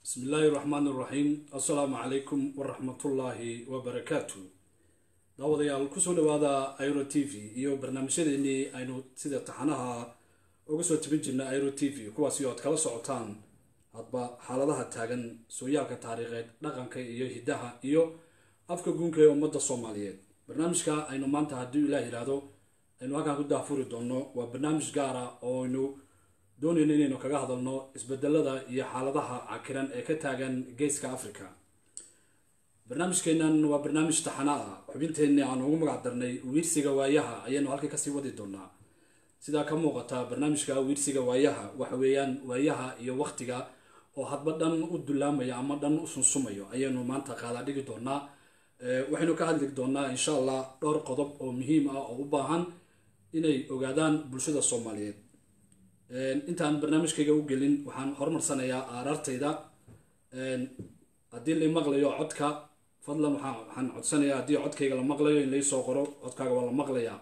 bismi illaahi raxmaan iraxiim assalaamu calaykum waraxmatullaahi wabarakaatu daawadayaal kusoo dhawaada iro t v iyo barnaamijyadeenii aynu sida taxanaha uga soo tebin jirnay iro t v kuwaasi oad kala socotaan hadba xaaladaha taagan sooyaalka taariikheed dhaqanka iyo hiddaha iyo afka guunka ee ummadda soomaaliyeed barnaamijka aynu maanta haddii ilaah yidhaahdo aynu halkaan ku daafuri doonno waa barnaamij gaara oo aynu doonayno inaynu kaga hadalno isbedelada iyo xaaladaha cakiran ee ka taagan geeska africa barnaamijkeenan waa barnaamij taxana ah xubinteenni aan ugu magac darnay wiirsiga waayaha ayaanu halkii kasii wadi doonaa sidaa ka muuqata barnaamijka wiirsiga waayaha waxa weeyaan waayaha iyo waqtiga oo hadba dhan u dulaamaya ama dhan u sunsumayo ayaynu maanta qaada dhigi doonaa waxaynu ka hadli doonaa insha allah dhowr qodob oo muhiim ah oo u baahan inay ogaadaan bulshada soomaaliyeed intaan barnaamijkayga u gelin waxaan horumarsanayaa aaraartayda haddii la maqlayo codka fadlan waxaan codsanayaa haddii codkayga la maqlayo in laysoo qoro codkaaga waa la maqlayaa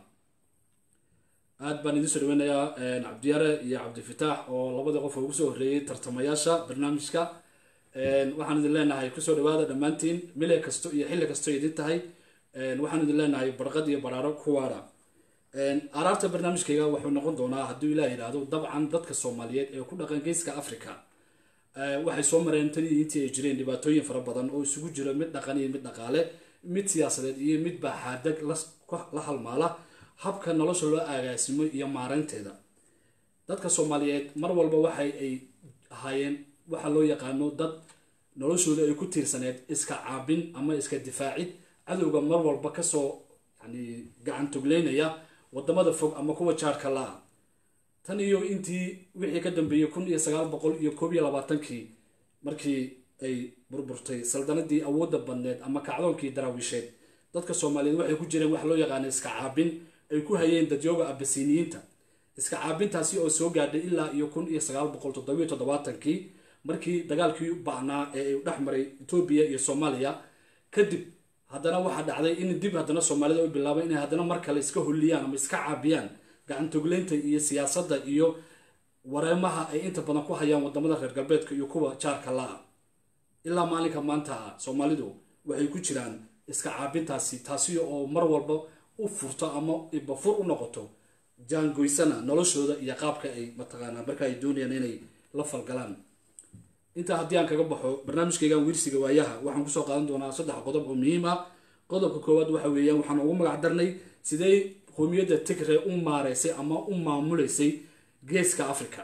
aad baan idiin soo dhaweynayaa cabdiyare iyo cabdifitaax oo labadii qof oo ugu soo horreeyey tartamayaasha barnaamijka waxaan idin leenahay kusoo dhawaada dhammaantiin mile kasto iyo xilli kasto idin tahay waxaan idin leenahay barqad iyo baraaro kuwaara araarta barnaamijkayga wuxuu noqon doonaa hadduu ilaah yidhaahdo dabcan dadka soomaaliyeed ee ku dhaqan geeska africa waxay soo mareen tanii intii ay jireen dhibaatooyin fara badan oo isugu jiro mid dhaqan iyo mid dhaqaale mid siyaasadeed iyo mid baaxaadag la halmaala habka nolosha loo agaasimo iyo maareynteeda dadka soomaaliyeed mar walba waxay ay ahaayeen waxaa loo yaqaano dad noloshooda ay ku tiirsaneed iska caabin ama iska difaacid cadowga mar walba kasoo yani gacan togleynaya wadamada fog ama kuwa jaarka la-a tan iyo intii wixii ka dambeeyey kun iyo sagaal boqol iyo koob iyo labaatankii markii ay burburtay saldanadii awoodda badneed ama kacdoonkii daraawiisheed dadka soomaaliyeed waxay ku jireen wax loo yaqaana iska caabin ay ku hayeen dadyooga abasiniyiinta iska caabintaasi oo soo gaadhay ilaa iyo kun iyo sagaal boqol toddobiyo toddobaatankii markii dagaalkii bacnaa ee ay dhex maray etoobiya iyo soomaaliya kadib haddana waxaa dhacday in dib haddana soomaalida u bilaabay inay haddana mar kale iska holliyaan ama iska caabiyaan gacantogleynta iyo siyaasadda iyo wareemaha ay inta badan ku hayaan wadamada reer galbeedka iyo kuwa jaarka la-a ilaa maalinka maanta ah soomaalidu waxay ku jiraan iska caabintaasi taasi oo mar walba u furto ama ibafur u noqoto jaangoysana noloshooda iyo qaabka ay mataqaanaa marka ay doonayaan inay la falgalaan intaa haddii aan kaga baxo barnaamijkaygan wiirsiga waayaha waxaan kusoo qaadan doonaa saddex qodob oo muhiim ah qodobka koowaad waxa weeyaan waxaan ugu magac darnay sidee qoomiyadda tigre u maareysay ama u maamuleysay geeska africa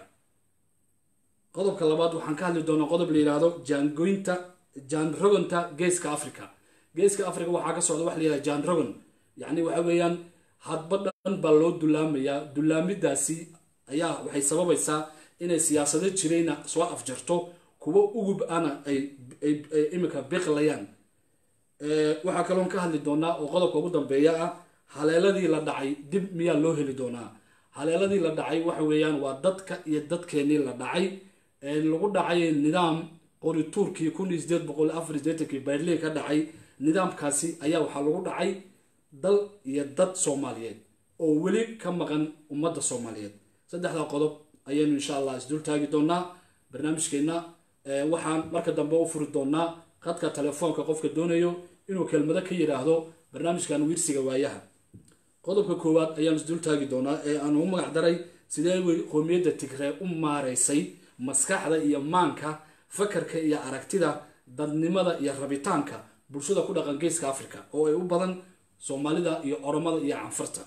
qodobka labaad waxaan ka hadli doonaa qodob la yidhaahdo jaangoynta jaanrogonta geeska africa geeska africa waxaa ka socda wax la yihahda jaanrogon yacni waxa weeyaan hadba dhan baa loo dulaamayaa dulaamidaasi ayaa waxay sababaysaa inay siyaasado jirayna soo afjarto kuwo ugub ana ay imika biqlayaan waxaa kaloon ka hadli doonaa oo qodobka ugu dambeeya ah haleeladii la dhacay dib miyaa loo heli doonaa haleeladii la dhacay waxa weeyaan waa dadka iyo dadkeenii la dhacay lagu dhacay nidaam qorituurkii kun iyo sideed boqol afar sideetankii berlin ka dhacay nidaamkaasi ayaa waxaa lagu dhacay dal iyo dad soomaaliyeed oo weli ka maqan ummadda soomaaliyeed saddexda qodob ayaynu insha allah isdul taagi doonaa barnaamijkeenna waxaan marka dambe u furi doonaa khadka telefoonka qofka doonayo inuu kelmado ka yidhaahdo barnaamijkan wiirsiga waayaha qodobka koowaad ayaan isdul taagi doonaa ee aan ugu magac daray sidee qoomiyadda tigree u maareysay maskaxda iyo maanka fakarka iyo aragtida dadnimada iyo rabitaanka bulshada ku dhaqan geeska africa oo ay u badan soomaalida iyo oromada iyo canfarta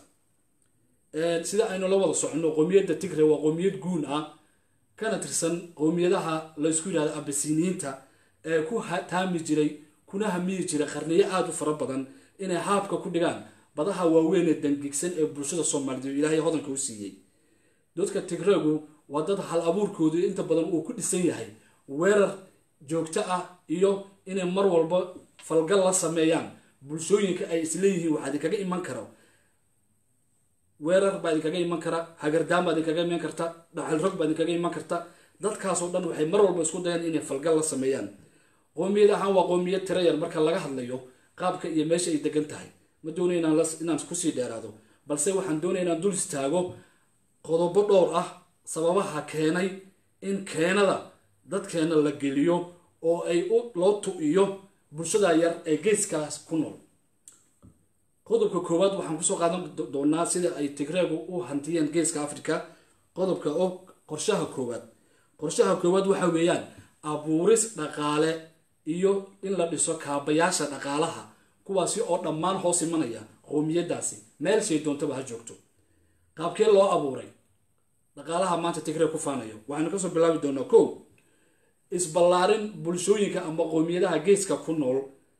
sida aynu la wada soconno qoomiyadda tigre waa qoomiyad guun ah kana tirsan qowmiyadaha laysku yidhahdo abasiniyiinta ee ku taami jiray kuna hamiyi jiray qarniyo aada u fara badan inay haabka ku dhigaan badaha waaweyn ee dangigsan ee bulshada soomaaliyeed ilaahay hodanka u siiyey dadka tigreegu waa dad hal abuurkoodu inta badan uu ku dhisan yahay weerar joogto ah iyo inay mar walba falgal la sameeyaan bulshooyinka ay isleeyihiin waxaa idinkaga iman karo weerar baa idinkaga iman kara hagardaan baa idinkaga iman karta dhaxalrog baa idinkaga iman karta dadkaasoo dhan waxay mar walba isku dayaan inay falgal la sameeyaan qoomiyad ahaan waa qoomiyad tirayar marka laga hadlayo qaabka iyo meesha ay degan tahay ma doonay inaan kusii dheeraado balse waxaan doonaya inaan dul istaago qodobo dhowr ah sababaha keenay in keenada dadkeena la geliyo oo ay loo tu-iyo bulshada yar ee geeskaas ku nool qodobka koowaad waxaan kusoo qaadan doonaa sida ay tigreegu u hantiyeen geeska africa qodobka oo qorshaha koowaad qorshaha koowaad waxa weeyaan abuuris dhaqaale iyo in la dhiso kaabayaasha dhaqaalaha kuwaasi oo dhammaan hoos imanaya qowmiyadaasi meel shay doontaba ha joogto qaabkee loo abuuray dhaqaalaha maanta tigreeg ku faanayo waxaynu kasoo bilaabi doonaa kow isballaarin bulshooyinka ama qowmiyadaha geeska ku nool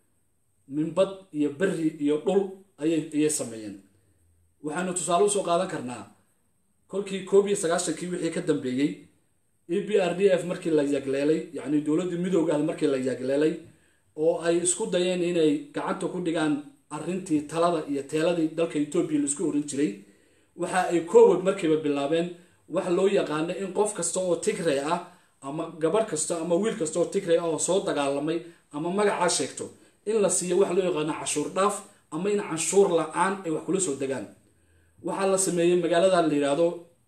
minbad iyo beri iyo dhul ayay sameeyeen waxaynu tusaale usoo qaadan karnaa kolkii koob iyo sagaashankii wixii ka dambeeyey e b r d f markii la yagleelay yacni dowladdii midoogaah markii la yagleelay oo ay isku dayeen inay gacanta ku dhigaan arrintii talada iyo teeladii dalka etoobiya la isku oran jiray waxa ay koowad markiiba bilaabeen wax loo yaqaano in qof kasta oo tigray ah ama gabadh kasta ama wiil kasta oo tigray ah oo soo dagaalamay ama magacaa sheegto in la siiyo wax loo yaqaano cashuur dhaaf ama in canshuur la-aan ay wax kula soo degaan waxaa la sameeyey magaalada la yidhaahdo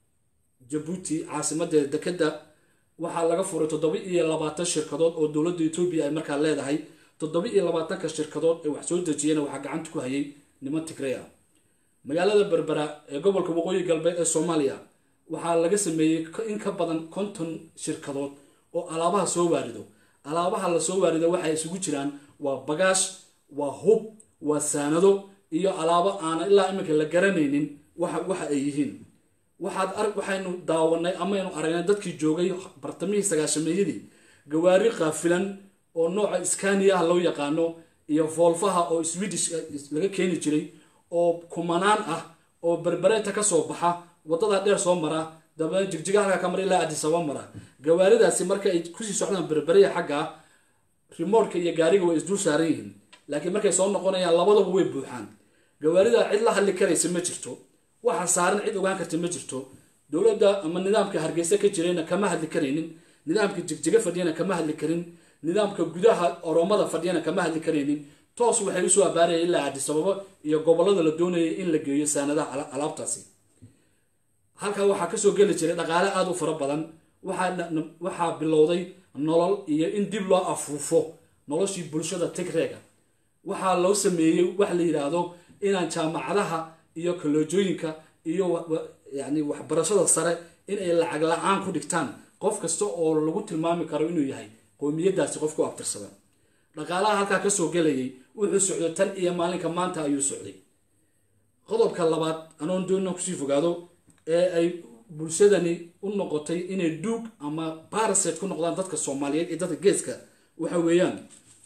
jabuuti caasimadeeda dekeda waxaa laga furay toddoba iyo labaatan shirkadood oo dowladda etoobiya ay markaa leedahay toddoba iyo labaatanka shirkadood ee wax soo dejiyeen waxaa gacanta ku hayay niman tigray ah magaalada berbera ee gobolka waqooyi galbeed ee soomaaliya waxaa laga sameeyey in ka badan konton shirkadood oo alaabaha soo waarido alaabaha la soo waarido waxay isugu jiraan waa bagaash waa hub waa saanado iyo alaabo aana ilaa iminka la garanaynin waxa ay yihiin waxaad waxaynu daawanay amaynu aragnay dadkii joogay bartamihii sagaashameeyadii gawaari qaafilan oo nooca iskaniyaha loo yaqaano iyo foolfaha oo swedish laga keeni jiray oo kumanaan ah oo berbereeta kasoo baxa wadada dheer soo mara dabeedna jigjiga halkaa ka mara ilaa adisaba mara gawaaridaasi marka ay kusii socdaan berbereya xagga rimoorka iyo gaariga way isdul saaran yihiin laakiin markay soo noqonayaan labadaba way buuxaan gawaarida cid la hadli karaysa ma jirto waxa saaran cid ogaan karta ma jirto dowladda ama nidaamka hargeysa ka jirayna kama hadli karaynin nidaamka jigjiga fadhiyana kama hadli karin nidaamka gudaha oromada fadhiyana kama hadli karaynin toos waxay usoo abaaraya ilaa adisababo iyo gobolada la doonayay in la geeyo saanadaha alaabtaasi halkaa waxaa kasoo geli jiray dhaqaale aada u fara badan waxaa bilowday nolol iyo in dib loo afuufo noloshii bulshada tigreega waxaa loo sameeyey wax la yidhaahdo inaan jaamacadaha iyo kaloojooyinka iyo yani waxbarashada sare in ay lacag la-aan ku dhigtaan qof kasta oo lagu tilmaami karo inuu yahay qowmiyadaasi qof ku abtirsada dhaqaalaha halkaa kasoo gelayay wuxuu socday tan iyo maalinka maanta ayuu socday qodobka labaad anoon doonna kusii fogaado ee ay bulshadani u noqotay inay duug ama baraset ku noqdaan dadka soomaaliyeed iyo dadka geeska waxa weeyaan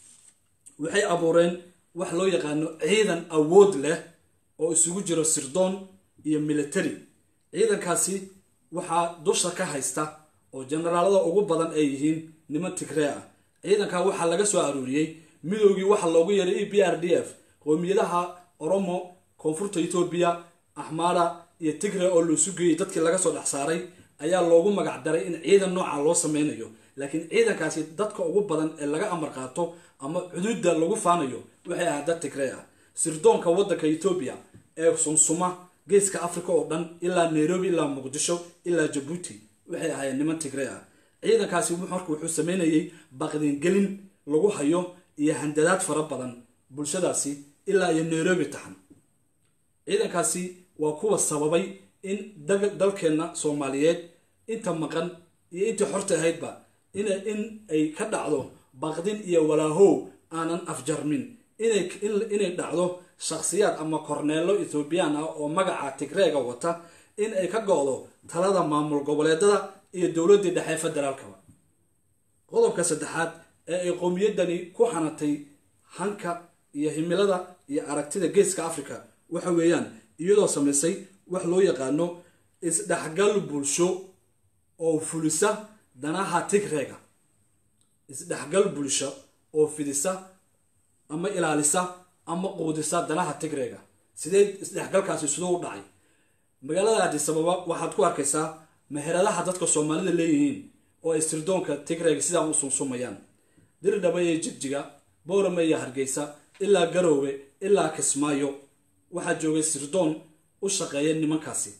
waxay abuureen wax loo yaqaano ciidan awood leh oo isugu jiro sirdoon iyo military ciidankaasi waxaa dusha ka haysta oo generaalada ugu badan ay yihiin niman tigree ah ciidankaa waxaa laga soo aruuriyey midoogii waxa loogu yeeray e b r d f qowmiyadaha oromo koonfurta etoobiya axmaara iyo tigre oo loosu geeyey dadkii laga soo dhex saaray ayaa loogu magac daray in ciidan nooca loo sameynayo laakiin ciidankaasi dadka ugu badan ee laga amar qaato ama cuduudda lagu faanayo waxay ahaa dad tigree ah sirdoonka waddanka etoobiya ee sumsuma geeska africa oo dhan ilaa nairobi ilaa muqdisho ilaa jabuuti waxay ahaayeen niman tigree ah ciidankaasi marka wuxuu sameynayay baqdingelin lagu hayo iyo handadaad fara badan bulshadaasi ilaa iyo nairobi taxan ciidankaasi waa kuwa sababay in dalkeenna soomaaliyeed inta maqan iyo intii xorta ahaydba in ay ka dhacdo baqdin iyo walaahow aanan afjarmin inay dhacdo shakhsiyaad ama korneelo ethoobiyan ah oo magaca tigreega wata in ay ka go-do talada maamul goboleedada iyo dowladdii dhexe federaalkaba qodobka saddexaad ee ay qowmiyaddani ku hanatay hanka iyo himilada iyo aragtida geeska africa waxa weeyaan iyadoo samaysay wax loo yaqaano isdhexgal bulsho oo fulisa danaha tigreega isdhexgal bulsho oo fidisa ama ilaalisa ama quudisa danaha tigreega sidee isdhexgalkaasi siduu u dhacay magaalada adisababa waxaad ku arkaysaa meheradaha dadka soomaalida leeyihiin oo ay sirdoonka tigreega sidaa u sunsumayaan dirdhaba iyo jigjiga boorame iyo hargeysa ilaa garoowe ilaa kismaayo waxaa joogay sirdoon u shaqeeya nimankaasi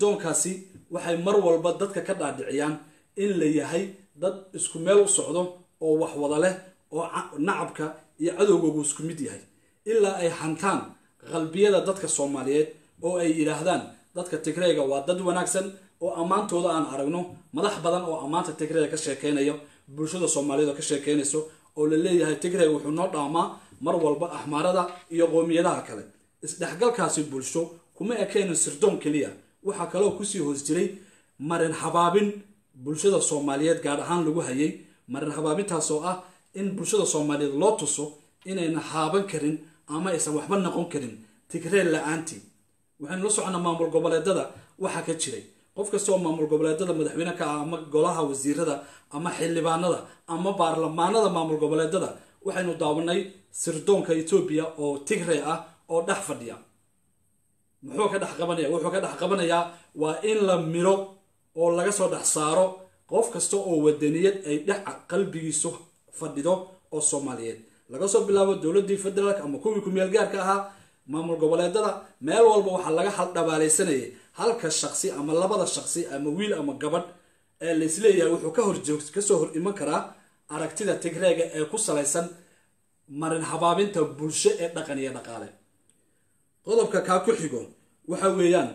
sirdoonkaasi waxay mar walba dadka ka dhaadhiciyaan in la yahay dad isku meel u socdo oo wax wada leh oo nacabka iyo cadowgoogu isku mid yahay ilaa ay hantaan qalbiyada dadka soomaaliyeed oo ay yidhaahdaan dadka tigreega waa dad wanaagsan oo ammaantooda aan aragno madax badan oo ammaanta tigreega ka sheekeynayo bulshada soomaaliyeed oo ka sheekeynayso oo la leeyahay tigreeg wuxuu noo dhaamaa mar walba axmaarada iyo qoomiyadaha kale isdhexgalkaasi bulsho kuma ekeynin sirdoon keliya waxaa kaloo kusii hoos jiray marin habaabin bulshada soomaaliyeed gaar ahaan lagu hayay marin habaabintaas oo ah in bulshada soomaaliyeed loo tuso inayna haaban karin ama aysan waxba noqon karin tigreel la-aantii waxaynu la soconaa maamul goboleedada waxaa ka jiray qof kastaoo maamul goboleedada madaxweyne ka ah ama golaha wasiirada ama xildhibaanada ama baarlamaanada maamul goboleedada waxaynu daawanay sirdoonka etoobiya oo tigre ah oo dhex fadhiya muxuu ka dhex qabanaya wuxuu ka dhex qabanayaa waa in la miro oo laga soo dhex saaro qof kasta oo wadaniyad ay dhex qalbigiisu fadhido oo soomaaliyeed laga soo bilaabo dowladii federaalk ama kuwii kumeel gaarka ahaa maamul goboleedada meel walba waxaa laga haldhabaalaysanayay halka shaqsi ama labada shaqsi ama wiil ama gabadh ee laisleeyahay wuxuu ka horjoog kasoo hor iman karaa aragtida tigreega ee ku salaysan marin habaabinta bulsho ee dhaqan iyo dhaqaale qodobka kaa ku xigo waxa weeyaan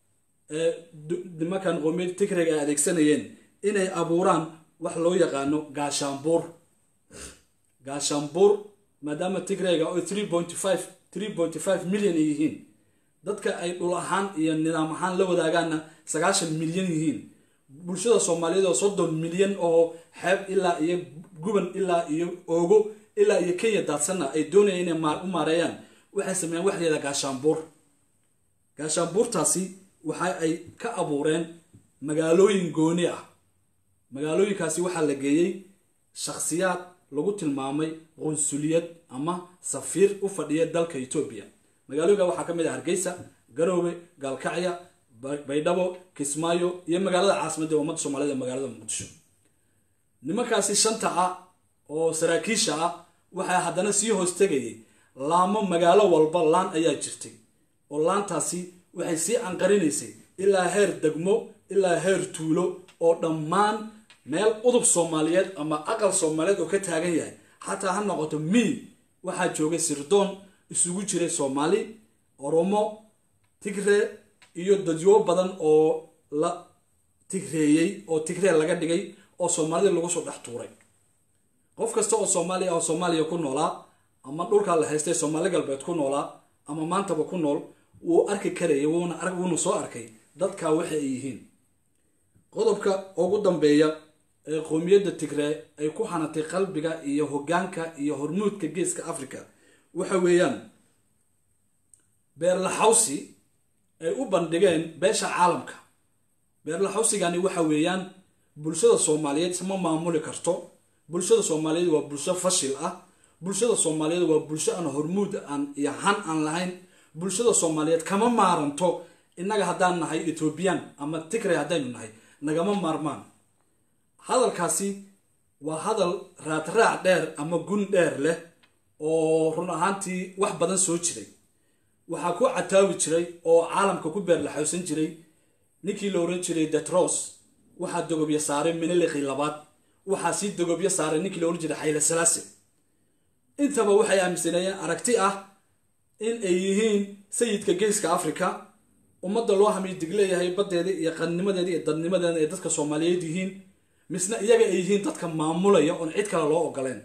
nimankan qoomiyad tigreega ay adeegsanayeen inay abuuraan wax loo yaqaano gaashaanbuur gaashaanbuur maadaama tigreega oo three point five three point five milyan ay yihiin dadka ay dhul ahaan iyo nidaam ahaan la wadaagaanna sagaashan milyan yihiin bulshada soomaaliyeed oo soddon milyan oo xeeb ilaa iyo guban ilaa iyo oogo ilaa iyo kenya daadsanna ay doonayaan inay u maareeyaan waxay sameeyaan wax layihahda gaashaanbuur gaashaanbuurtaasi waxa ay ka abuureen magaalooyin gooni ah magaalooyinkaasi waxaa la geeyey shakhsiyaad lagu tilmaamay qunsuliyad ama safiir u fadhiya dalka etoobiya magaalooyinka waxaa ka mid ah hargeysa garoowe gaalkacya baydhabo kismaayo iyo magaalada caasimadda ummadda soomaaliyed ee magaalada muqdisho nimankaasi shanta ah oo saraakiisha ah waxaa haddana sii hoos tegayay laamo magaalo walba laan ayaa jirtay oo laantaasi waxay sii anqarinaysay ilaa heer degmo ilaa heer tuulo oo dhammaan meel udub soomaaliyeed ama aqal soomaaliyeed oo ka taagan yahay xataa ha noqoto mii waxaa joogay sirdoon isugu jiray soomaali oromo tigre iyo dadyo badan oo la tigreeyey oo tigree laga dhigay oo soomaalida lagu soo dhex tuuray qof kasta oo soomaaliya oo soomaaliya ku noolaa ama dhulkaa la haystay soomaali galbeed ku noolaa ama maantaba ku nool wuu arki karayay wuuna arg wuuna soo arkay dadkaa waxa ay yihiin qodobka ugu dambeeya ee qoomiyadda tigree ay ku hanatay qalbiga iyo hoggaanka iyo hormuudka geeska africa waxa weeyaan beerlaxawsi ay u bandhigeen beesha caalamka beerlaxawsigani waxa weeyaan bulshada soomaaliyeed isma maamuli karto bulshada soomaaliyeed waa bulsho fashil ah bulshada soomaaliyeed waa bulsho aan hormuud aan iyo han aan lahayn bulshada soomaaliyeed kama maaranto innaga haddaan nahay ethoobiyan ama tigray haddaynu nahay nagama maarmaan hadalkaasi waa hadal raadraac dheer ama gun dheer leh oo run ahaantii wax badan soo jiray waxaa ku cataawi jiray oo caalamka ku beerlaxowsan jiray ninkii la oran jiray detros waxaa dogobyo saaray miniliqii labaad waxaa sii dogobyo saaray ninkii la oran jiray xayle salaase intaba waxay aaminsaneeyeen aragti ah in ay yihiin sayidka geeska africa ummadda loo hamiy dig leeyahay baddeeda iyo qannimadeeda iyo dadnimadeeda ay dadka soomaaliyeed yihiin misna iyaga ay yihiin dadka maamulaya oon cid kale loo ogoleen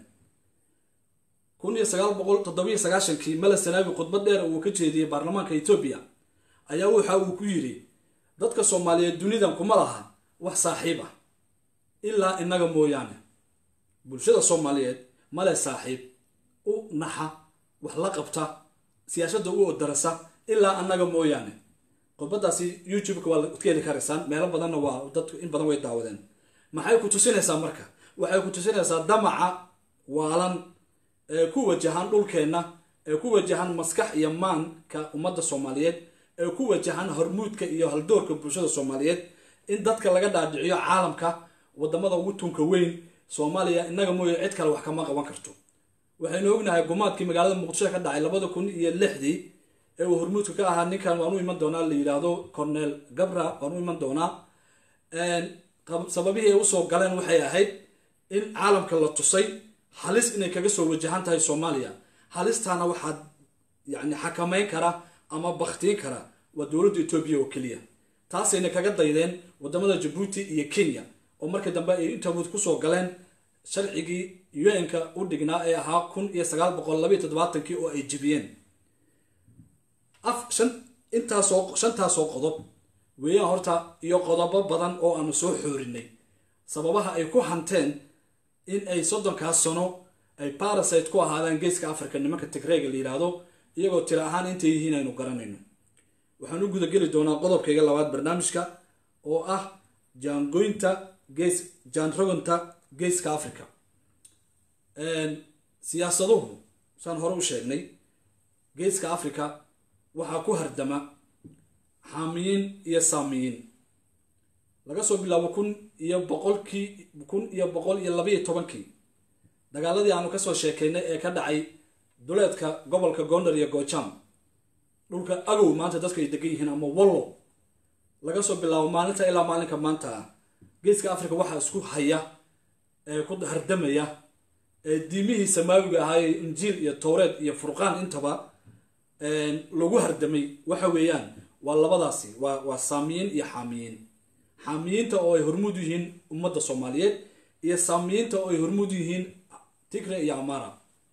kun iyo sagaal boqol toddobiyo sagaashankii mala sanaabi khudbad dheer uu ka jeediyey baarlamaanka etoobiya ayaa waxa uu ku yidhi dadka soomaaliyeed dunidan kuma laha wax saaxiib ah ilaa innaga mooyaane bulshada soomaaliyeed male saaxiib u naxa wax la qabta siyaashadda u odarasa ilaa annaga mooyaane khudbadaasi youtube-ka waa ka heli karaysaan meelo badanna waa dadku in badan way daawadeen maxay ku tusinaysaa marka waxay ku tusinaysaa damaca waalan ee ku wajahan dhulkeenna ee ku wajahan maskax iyo maanka ummadda soomaaliyeed ee ku wajahan hormuudka iyo haldoorka bulshada soomaaliyeed in dadka laga dhaadhiciyo caalamka wadamada ugu tunka weyn soomaaliya innaga mooye cid kale wax kama qaban karto waxaynu ognahay gumaadkii magaalada muqdisho ka dhacay labada kun iyo lixdii ee uu hormuudka ka ahaa ninkan waan u iman doonaa la yidhaahdo cornel gabra waan u iman doonaa sababihii ay usoo galeen waxay ahayd in caalamka la tusay halis inay kaga soo wajahan tahay soomaaliya halistaana waxaad yani xakamayn kara ama baktiin kara waa dowladda etoobiya oo keliya taasayna kaga daydeen wadamada jabuuti iyo kenya oo markii dambe ay intawood kusoo galeen sharcigii un-ka u dhignaa ee ahaa kun iyo sagaal boqol labaiy toddobaatankii oo ay jebiyeen af shan intaasoo shantaasoo qodob weeyaan horta iyo qodobo badan oo aanu soo xoorinay sababaha ay ku hanteen in ay soddonkaas sano ay barasite ku ahaadaan geeska africa nimanka tigreega la yidhaahdo iyagoo tira ahaan intay yihiin aynu garanayno waxaan u gudageli doonaa qodobkayga labaad barnaamijka oo ah jaangoynta gees jaanrogonta geeska africa siyaasaduhu saan hore u sheegnay geeska africa waxaa ku hardama xaamiyiin iyo saamiyiin laga soo bilaabo kun iyo boqolkii kun iyo boqol iyo labaiyo tobankii dagaaladii aanu kasoo sheekaynay ee ka dhacay duleedka gobolka gondar iyo goojam dhulka agow maanta dadka ay degan yihiin ama wallo laga soo bilaabo maalinta ilaa maalinka maanta ah geeska africa waxaa isku haya ee ku hardamaya ee diimihii samaawiga ahaayee injiil iyo towreed iyo furqaan intaba lagu hardamay waxa weeyaan waa labadaasi waa waa saamiyiin iyo xaamiyiin xaamiyiinta oo ay hormuud u yihiin ummadda soomaaliyeed iyo saamiyiinta oo ay hormuud u yihiin tigre iyo amara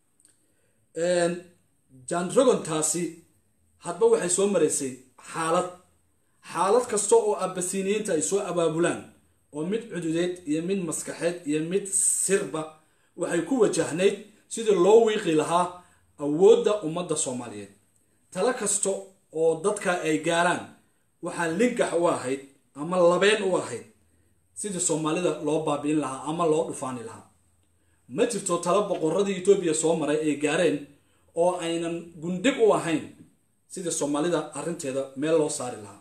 janrogontaasi hadba waxay soo maraysay xaalad xaalad kasta oo abasiniyiinta ay soo abaabulaan oo mid cududeed iyo mid maskaxeed iyo mid sirba waxay ku wajahnayd sidii loo wiiqi lahaa awoodda ummadda soomaaliyeed talo kasta oo dadka ay gaaraan waxaa lingax u ahayd ama labeen u ahayd sidii soomaalida loo baabi'in lahaa ama loo dhufaani lahaa ma jirto talo boqoradii etoobiya soo maray ay gaareen oo aynan gundhig u ahayn sidii soomaalida arrinteeda meel loo saari lahaa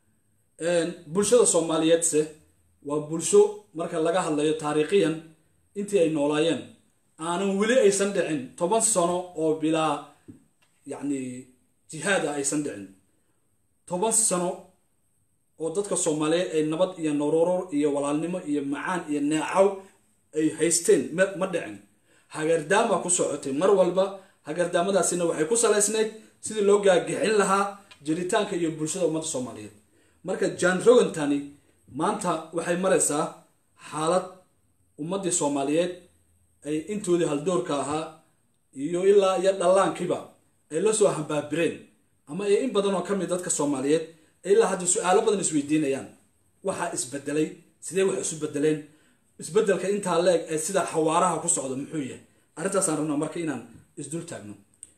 bulshada soomaaliyeedse waa bulsho marka laga hadlayo taariikhiyan intii ay noolaayeen aanan weli aysan dhicin toban sano oo bilaa yacni jihaad ah aysan dhicin toban sano oo dadka soomaaliyeed ay nabad iyo noloror iyo walaalnimo iyo macaan iyo neecaw ay haysteen ma dhicin hagardaama ku socotay mar walba hagardaamadaasina waxay ku salaysnayd sidii loo gaagixin lahaa jiritaanka iyo bulshada ummadda soomaaliyeed marka jan rogantani maanta waxay maraysaa xaalad ummaddii soomaaliyeed ay intoodii haldoorka ahaa iyo ilaa iyo dhallaankiiba ay la soo hambaabireen ama ay in badan oo ka mid dadka soomaaliyeed ilaa hadda su-aalo badan isweydiinayaan waxaa isbedelay sidee wax isu bedeleen isbedelka intaa la-eg ee sida xawaaraha ku socda muxuu yahay arrintaasaan rabnaa marka inaan isdul taagno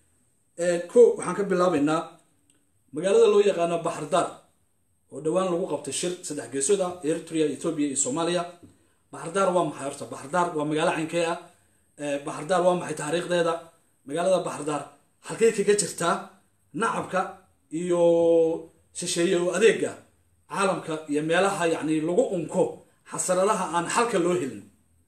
ko waxaan ka bilaabaynaa magaalada loo yaqaano baxardaar oo dhowaan lagu qabtay shir saddex geesood ah eritrea ethoobia iyo soomaaliya baxardaar waa maxay horta baxardaar waa magaalo caynkee ah baxardaar waa maxay taariikhdeeda magaalada baxardaar halkay kaga jirtaa nacabka iyo shisheeye oo adeega caalamka iyo meelaha yacni lagu unko xasaradaha aan xalka loo helin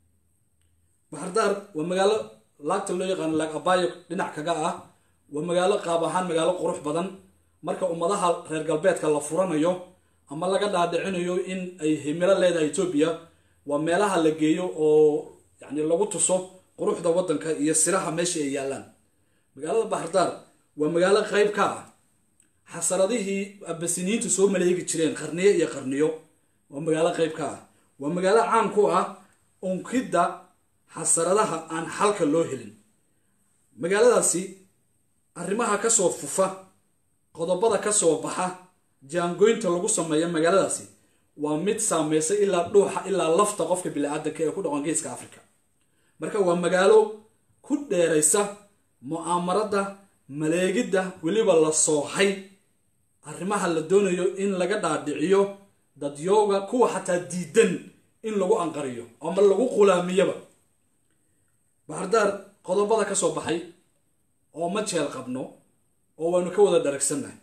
baxardaar waa magaalo laagta loo yaqaano laag abayo dhinac kaga ah waa magaalo qaab ahaan magaalo qurux badan marka ummadaha reer galbeedka la furanayo ama laga dhaadhicinayo in ay himilo leedahay etoobiya waa meelaha la geeyo oo yacni lagu tuso quruxda waddanka iyo siraha meesha ay yaallaan magaalada baxardaar waa magaalo qayb ka ah xasaradihii abasiniyiintu soo maleegi jireen qarniyo iyo qarniyo waa magaalo qayb ka ah waa magaalo caan ku ah unkidda xasaradaha aan xalka loo helin magaaladaasi arrimaha kasoo fufa qodobada kasoo baxa jaangoynta lagu sameeyo magaaladaasi waa mid saameysay ilaa dhuuxa ilaa lafta qofka bili-aadanka ee ku dhaqan geeska africa marka waa magaalo ku dheeraysa mu'aamarada maleegidda weliba la soohay arrimaha la doonayo in laga dhaadhiciyo dadyooga kuwa xataa diidan in lagu anqariyo ama lagu qulaamiyaba baxardaar qodobada ka soo baxay oo ma jeel qabno oo waynu ka wada dharagsannahay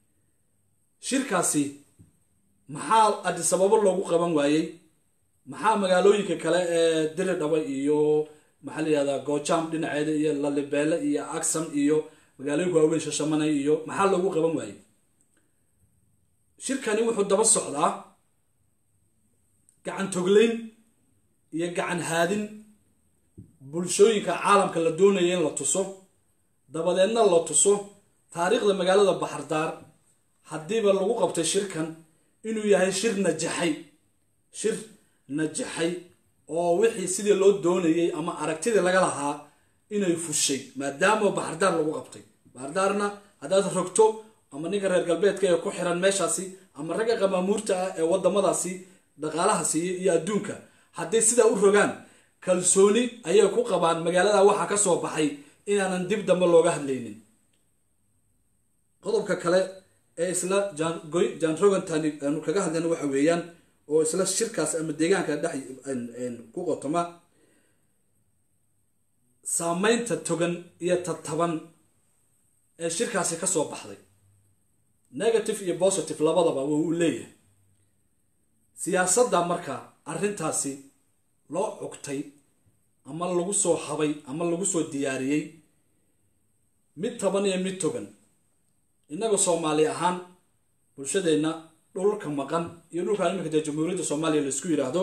shirkaasi maxaa adisababo loogu qaban waayey maxaa magaalooyinka kale ee diridhaba iyo maxaa la yihahdaa goojaam dhinaceeda iyo lalibeele iyo agsam iyo magaalooyinka waaweyn shashamanay iyo maxaa loogu qaban waayey shirkani wuxuu daba socdaa gacan togleyn iyo gacan haadin bulshooyinka caalamka la doonaya in la tuso dabadeedna la tuso taariikhda magaalada baxardaar haddiiba lagu qabtay shirkan inuu yahay shir najaxay shir najaxay oo wixii sidii loo doonayay ama aragtidii laga lahaa inay fushay maadaama baxardaar lagu qabtay baxardaarna haddaad rogto ama ninka reer galbeedka ee ku xiran meeshaasi ama ragga qamaamuurta ah ee wadamadaasi dhaqaalaha siiya iyo adduunka hadday sidaa u rogaan kalsooni ayay ku qabaan magaalada waxaa ka soo baxay inaanan dib dambe looga hadlaynin qodobka kale ee isla jan rogantani aanu kaga hadlayna waxa weeyaan oo isla shirkaas ama deegaanka dhex ku qotoma saameynta togan iyo tataban ee shirkaasi ka soo baxday negative iyo positive labadaba wuu u leeyahay siyaasadda marka arrintaasi loo cugtay ama lagu soo habay ama lagu soo diyaariyey mid taban iyo mid togan innaga soomaali ahaan bulshadeenna dhulka maqan iyo dhulkan iminka dee jamhuuriyadda soomaaliya la isku yidhaahdo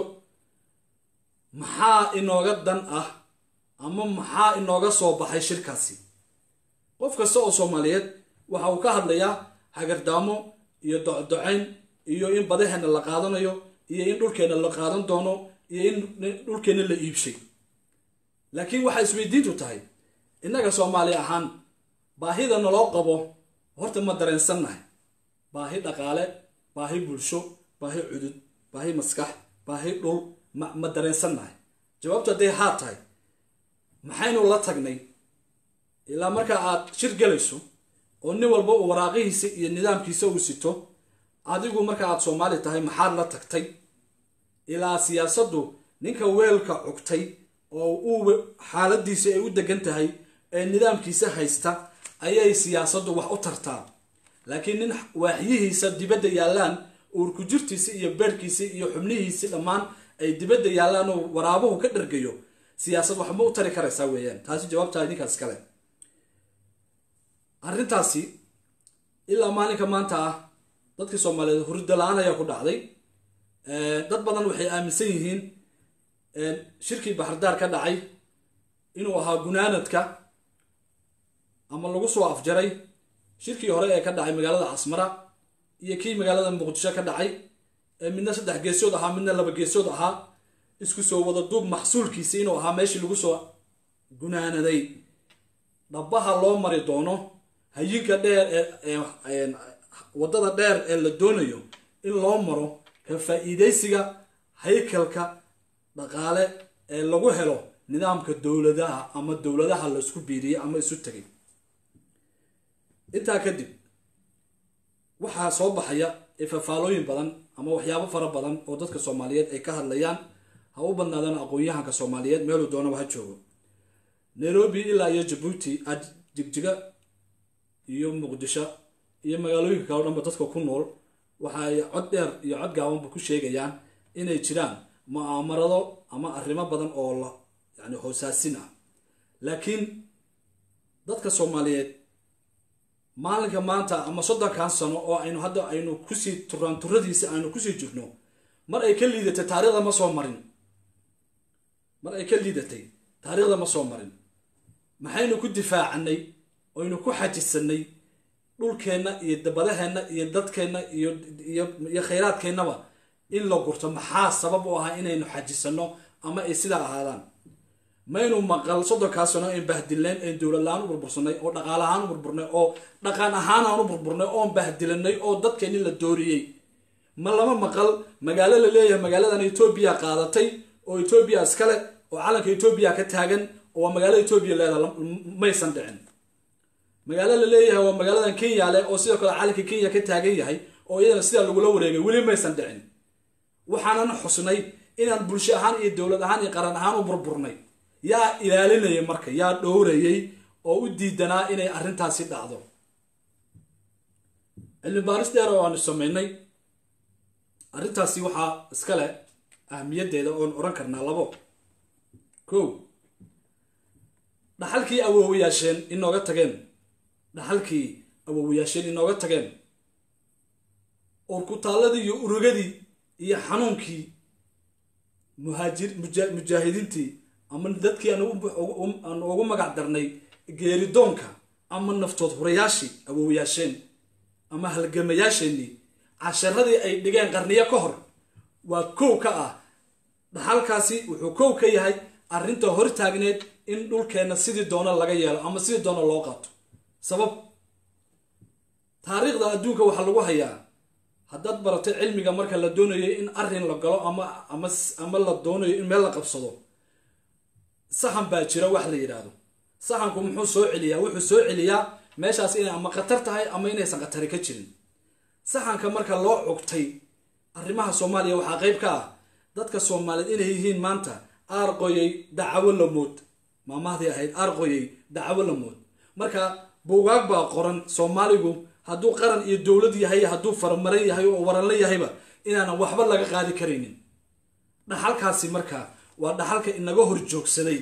maxaa inooga dan ah ama maxaa inooga soo baxay shirkaasi qof kasta oo soomaaliyeed waxa uu ka hadlayaa hagardaamo iyo docdocayn iyo in badaheenna la qaadanayo iyo in dhulkeenna la qaadan doono iyo in dhulkeenna la iibshay laakiin waxay isweydiintu tahay innaga soomaali ahaan baahida naloo qabo horta ma dareensannahay baahi dhaqaale baahi bulsho baahi cudud baahi maskax baahi dhul ma ma dareensannahay jawaabtu hadday haa tahay maxaynu la tagnay ilaa marka aad shir galayso oo nin walba uu waraaqihiisa iyo nidaamkiisa uu sito adigu marka aad soomaali tahay maxaad la tagtay ilaa siyaasaddu ninka weelka cugtay oo uu xaaladiisa ay u degan tahay ee nidaamkiisa haysta ayay siyaasaddu wax u tartaa laakiin nin waaxyihiisa dibadda yaallaan uurku jirtiisa iyo beerhkiisa iyo xubnihiisi dhammaan ay dibadda yaallaan oo waraabuhu ka dhargayo siyaasad waxma u tari karaysaa weeyaan taasi jawaabtaa ninkaas kale arrintaasi ilaa maalinka maanta ah dadkii soomaaliyeed hurda la-aan ayaa ku dhacday dad badan waxay aaminsan yihiin shirkii baxardaar ka dhacay inuu ahaa gunaanadka ama lagu soo afjaray shirkii hore ee ka dhacay magaalada casmara iyo kii magaalada muqdisho ka dhacay ee midna saddex geesood ahaa midna laba geesood ahaa isku soo wada duub maxsuulkiisi inuu ahaa meeshii lagu soo gunaanaday dhabaha loo mari doono hayinka dheer ee waddada dheer ee la doonayo in loo maro ka faa-iidaysiga haykalka dhaqaale ee lagu helo nidaamka dowladaha ama dowladaha la isku biiriyey ama isu tegay intaa kadib waxaa soo baxaya ifafaalooyin badan ama waxyaabo fara badan oo dadka soomaaliyeed ay ka hadlayaan ha u badnaadaan aqoon-yahanka soomaaliyeed meeluu doonaba ha joogo nairobi ilaa iyo jabuuti ad jigjiga iyo muqdisho iyo magaalooyinka kale o dhanba dadka ku nool waxa ay cod dheer iyo cod gaabanba ku sheegayaan inay jiraan mu'aamarado ama arrimo badan oo la yani hoosaasin ah laakiin dadka soomaaliyeed maalinka maanta ama soddonkan sano oo aynu hadda aynu kusii turaan turadiisi aynu kusii jirno mar ay ka liidatay taariikhda ma soo marin mar ay ka liidatay taariikhda ma soo marin maxaynu ku difaacanay oynu ku xajisanay dhulkeenna iyo dabadaheenna iyo dadkeenna iyo iyo khayraadkeennaba in la gurto maxaa sabab u ahaa inaynu xajisanno ama ay sidaa ahaadaan maynu maqal soddonkaa sano ayn bahdilnayn ayn dowladla-aan u burbursanay oo dhaqaale ahaan u burburnay oo dhaqan ahaan aan u burburnay oon bahdilanay oo dadkeenni la dooriyey ma lama maqal magaalo la leeyahay magaaladan etoobiya qaadatay oo etoobiya iskale oo calanka etoobiya ka taagan oo waa magaalo etoobiya leedaha maysan dhicin magaalo la leeyahay waa magaaladan kenya leh oo sidoo kale calanka kenya ka taagan yahay oo iyadana sidaa lagula wareegay weli maysan dhicin waxaanan xusnay inaan bulsho ahaan iyo dowlad ahaan iyo qaran ahaan u burburnay yaa ilaalinayay marka yaa dhowrayay oo u diidanaa inay arrintaasi dhacdo cilmi baaris dheer oo aanu samaynay arrintaasi waxaa iskale ahmiyaddeeda oon odhan karnaa labo kow dhaxalkii awoowayaasheen inooga tageen dhaxalkii awoowayaasheen inooga tageen urkutaalladii iyo urugadii iyo xanuunkii muhaajir mujaahidiintii ama dadkii aan ugu magac darnay geeridoonka ama naftood hurayaashii awowyaasheen ama halgamayaasheenii casharadii ay dhigeen qarniyo ka hor waa kow ka ah dhaxalkaasi wuxuu kow ka yahay arrinta hortaagneed in dhulkeenna sidii doono laga yeelo ama sidii doono loo qaato sabab taariikhda adduunka waxaa lagu hayaa haddaad baratay cilmiga marka la doonayo in arrin la galo ama ama ama la doonayo in meel la qabsado saxan baa jira wax la yidhaahdo saxanku muxuu soo celiyaa wuxuu soo celiyaa meeshaas inay ama khatar tahay ama inaysan khatari ka jirin saxanka marka loo cugtay arrimaha soomaaliya waxaa qayb ka ah dadka soomaaliyeed inay yihiin maanta aarqoyay dacawo lamood maamahdii ahayd aarqoyay dacawo lamood marka buugaag baa qoran soomaaligu hadduu qaran iyo dowlad yahay hadduu faramaran yahay oo waranla yahayba inaanan waxba laga qaadi karaynin dhaxalkaasi marka waa dhaxalka inaga hor joogsaday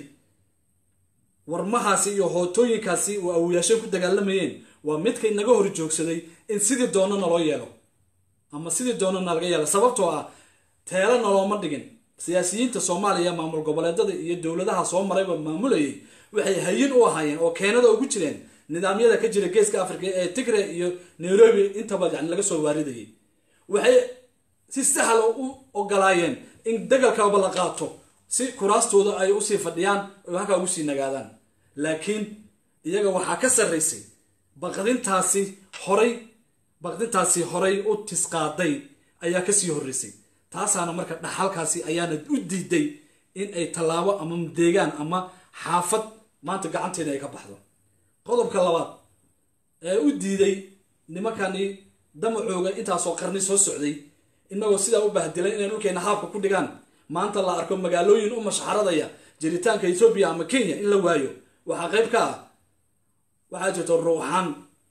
warmahaasi iyo hootooyinkaasi oo awoyaashay ku dagaalamayeen waa midka inaga hor joogsaday in sidii doonana loo yeelo ama sidii doonana laga yeelo sababtoo ah teelo nalooma dhigin siyaasiyiinta soomaaliya maamul goboleedada iyo dowladaha soo marayba maamulayay waxay hayin u ahaayeen oo keenada ugu jireen nidaamyada ka jira geeska africa ee tigre iyo nairobi intaba yani laga soo waaridayay waxay si sahla u ogolaayeen in dagalkaba la qaato si kuraastooda ay usii fadhiyaan oo halkaa ugu sii nagaadaan laakiin iyaga waxaa ka sarraysay baqdintaasi horay baqdintaasi horay u tisqaaday ayaa kasii horreysay taasaana marka dhaxalkaasi ayaana u diiday in ay tallaabo ama deegaan ama xaafad maanta gacanteeda ay ka baxdo qodobka labaad ee u diiday nimankani damacooga intaasoo qarni soo socday inagoo sidaa u bahdilan inay dhulkeena haabka ku dhigaan maanta la arko magaalooyin u mashxaradaya jiritaanka etoobiya ama kenya in la waayo waxaa qayb ka ah waxaa jirta ruuxaan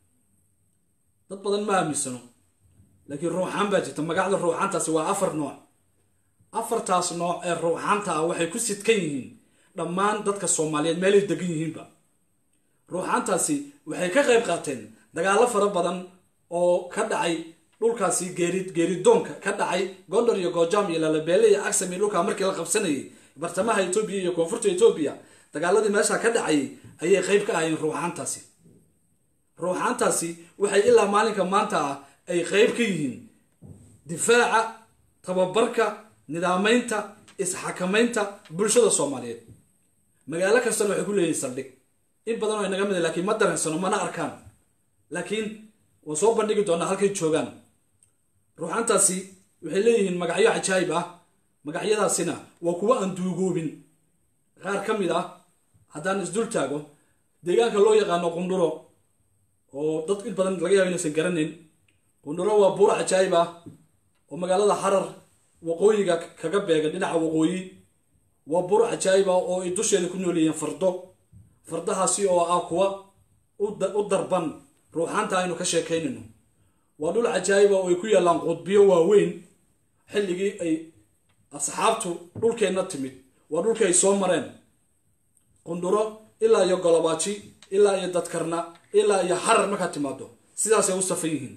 dad badan ma aaminsano laakiin ruuxaan baa jirta magacda ruuxaantaasi waa afar nooc afartaas nooc ee ruuxaanta ah waxay ku sidkan yihiin dhammaan dadka soomaaliyeed meelay degan yihiinba ruuxaantaasi waxay ka qayb qaateen dagaallo fara badan oo ka dhacay dhulkaasi geeri geeridoonka ka dhacay gondar iyo goojam iyo lalabeele iyo agsam iyo dhulkaa markii la qabsanayay bartamaha etoobiya iyo koonfurta etoobiya dagaaladii meesha ka dhacayay ayay qayb ka ahayeen ruuxaantaasi ruuxaantaasi waxay ilaa maalinka maanta ah ay qayb ka yihiin difaaca tababarka nidaamaynta isxakamaynta bulshada soomaaliyeed magaalo kastana waxay ku leeyihin saldhig in badan oo inaga mid lakiin ma dareensano mana arkaan laakiin waan soo bandhigi doonaa halkay joogaan ruuxaantaasi waxay leeyihiin magacyo cajaayib ah magacyadaasina waa kuwo aan duugoobin qaar ka mid ah haddaan isdul taago deegaanka loo yaqaano qundhuro oo dad in badan laga yaabo inaysan garanayn qundhuro waa buur cajaayib ah oo magaalada xarar waqooyiga kaga beega dhinaca waqooyi waa buur cajaayib ah oo ay dusheeda ku nool yihiin fardo fardahaasi oo ah kuwa u darban ruuxaanta aynu ka sheekaynayno waa dhul cajaayiba oo ay ku yaallaan qudbiyo waaweyn xilligii ay asxaabtu dhulkeenna timid waa dhulkii ay soo mareen qundhuro ilaa iyo golobaaji ilaa iyo dadkarna ilaa iyo xarar markaad timaado sidaasay u safan yihiin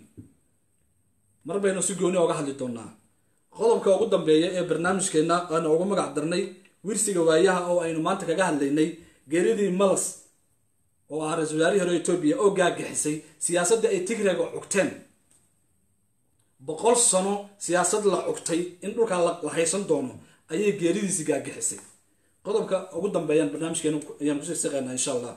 mar baynu si gooni oga hadli doonaa qodobka ugu dambeeya ee barnaamijkeenna aanu ugu magac darnay wirsiga waayaha oo aynu maanta kaga hadlaynay geeridii malas oo ah ra-isul wasaarihii hore etoobiya oo gaagixisay siyaasadda ay tigreega cugteen boqol sano siyaasad la cugtay in dhulkaa la haysan doono ayay geeridiisi gaagixisay qodobka ugu dambeeyaan barnaamijkeena ayaan kusii siqaynaa insha allah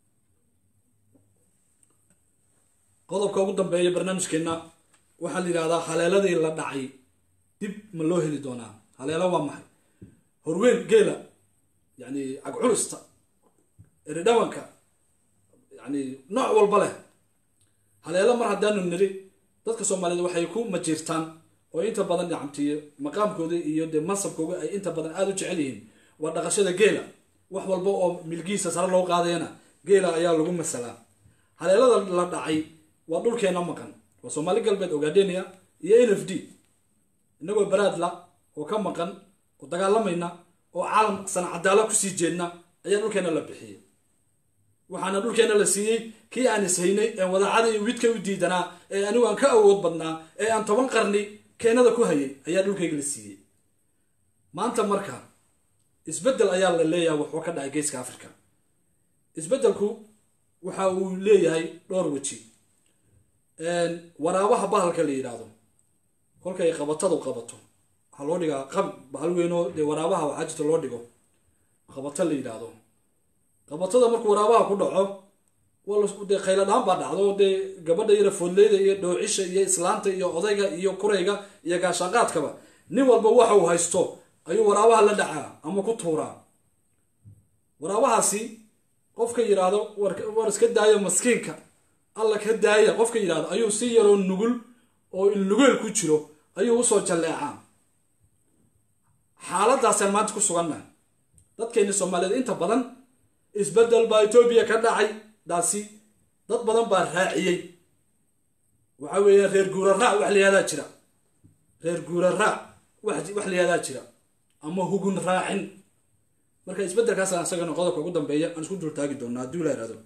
qodobka ugu dambeeya barnaamijkeenna waxaa la yidhahdaa haleeladii la dhacay dib ma loo heli doonaa haleelo waa maxay horweyn geela yani cagculusta eridhabanka yani nooc walba leh haleelo mar haddaanu niri dadka soomaaliyeed waxay ku majiirtaan oo inta badan gacamtiyo maqaamkooda iyo dee mansabkooda ay inta badan aada u jecel yihiin waa dhaqashada geela wax walba oo milgiisa sare loo qaadayana geela ayaa lagu masalaa haleelada la dhacay waa dhulkeena maqan waa soomaali galbeed ogaadenia iyo n f d inagoo baraadla oo ka maqan oo dagaalamayna oo caalam sanacadaalo kusii jeedna ayaa dhulkeena la bixiyey waxaana dhulkeena la siiyey kii aan ishaynay ee wadaacada iyo widka u diidanaa ee anigu aan ka awood badnaa ee aan toban qarni keenada ku hayay ayaa dhulkayga la siiyey maanta marka isbeddel ayaa la leeyahay wuxuu ka dhacay geeska africa isbeddelku waxa uu leeyahay dhowr weji waraabaha bahalka la yidhaahdo kolkay qabatadu qabato waxaa loo dhigaa qab bahal weynoo dee waraabaha waxaa jirta loo dhigo qabato la yidhaahdo qabatada markuu waraabaha ku dhaco dee khayladhaan baa dhacdo dee gabadha yara foodleyda iyo dhoocisha iyo islaanta iyo odayga iyo kurayga iyo gaashaaqaadkaba nin walba waxa uu haysto ayuu waraabaha la dhacaa ama ku tuuraa waraabahaasi qofka yidhaahdo war iska daayo maskiinka alla ka daaya qofka yidhahdo ayuu si yaroo nugul oo ilnugeel ku jiro ayuu usoo jalleecaa xaaladaasaan maanta ku sugannahay dadkeeni soomaaliyeed inta badan isbeddel baa etoobiya ka dhacay daasi dad badan baa raaciyey waxa weeye reer guura raac wax layihahdaa jira reer guura raac wax layihahdaa jira ama hugun raacin marka isbeddelkaasaan isagana qodobka ugu dambeeya aan isku dultaagi doonaa haddii la ihahdo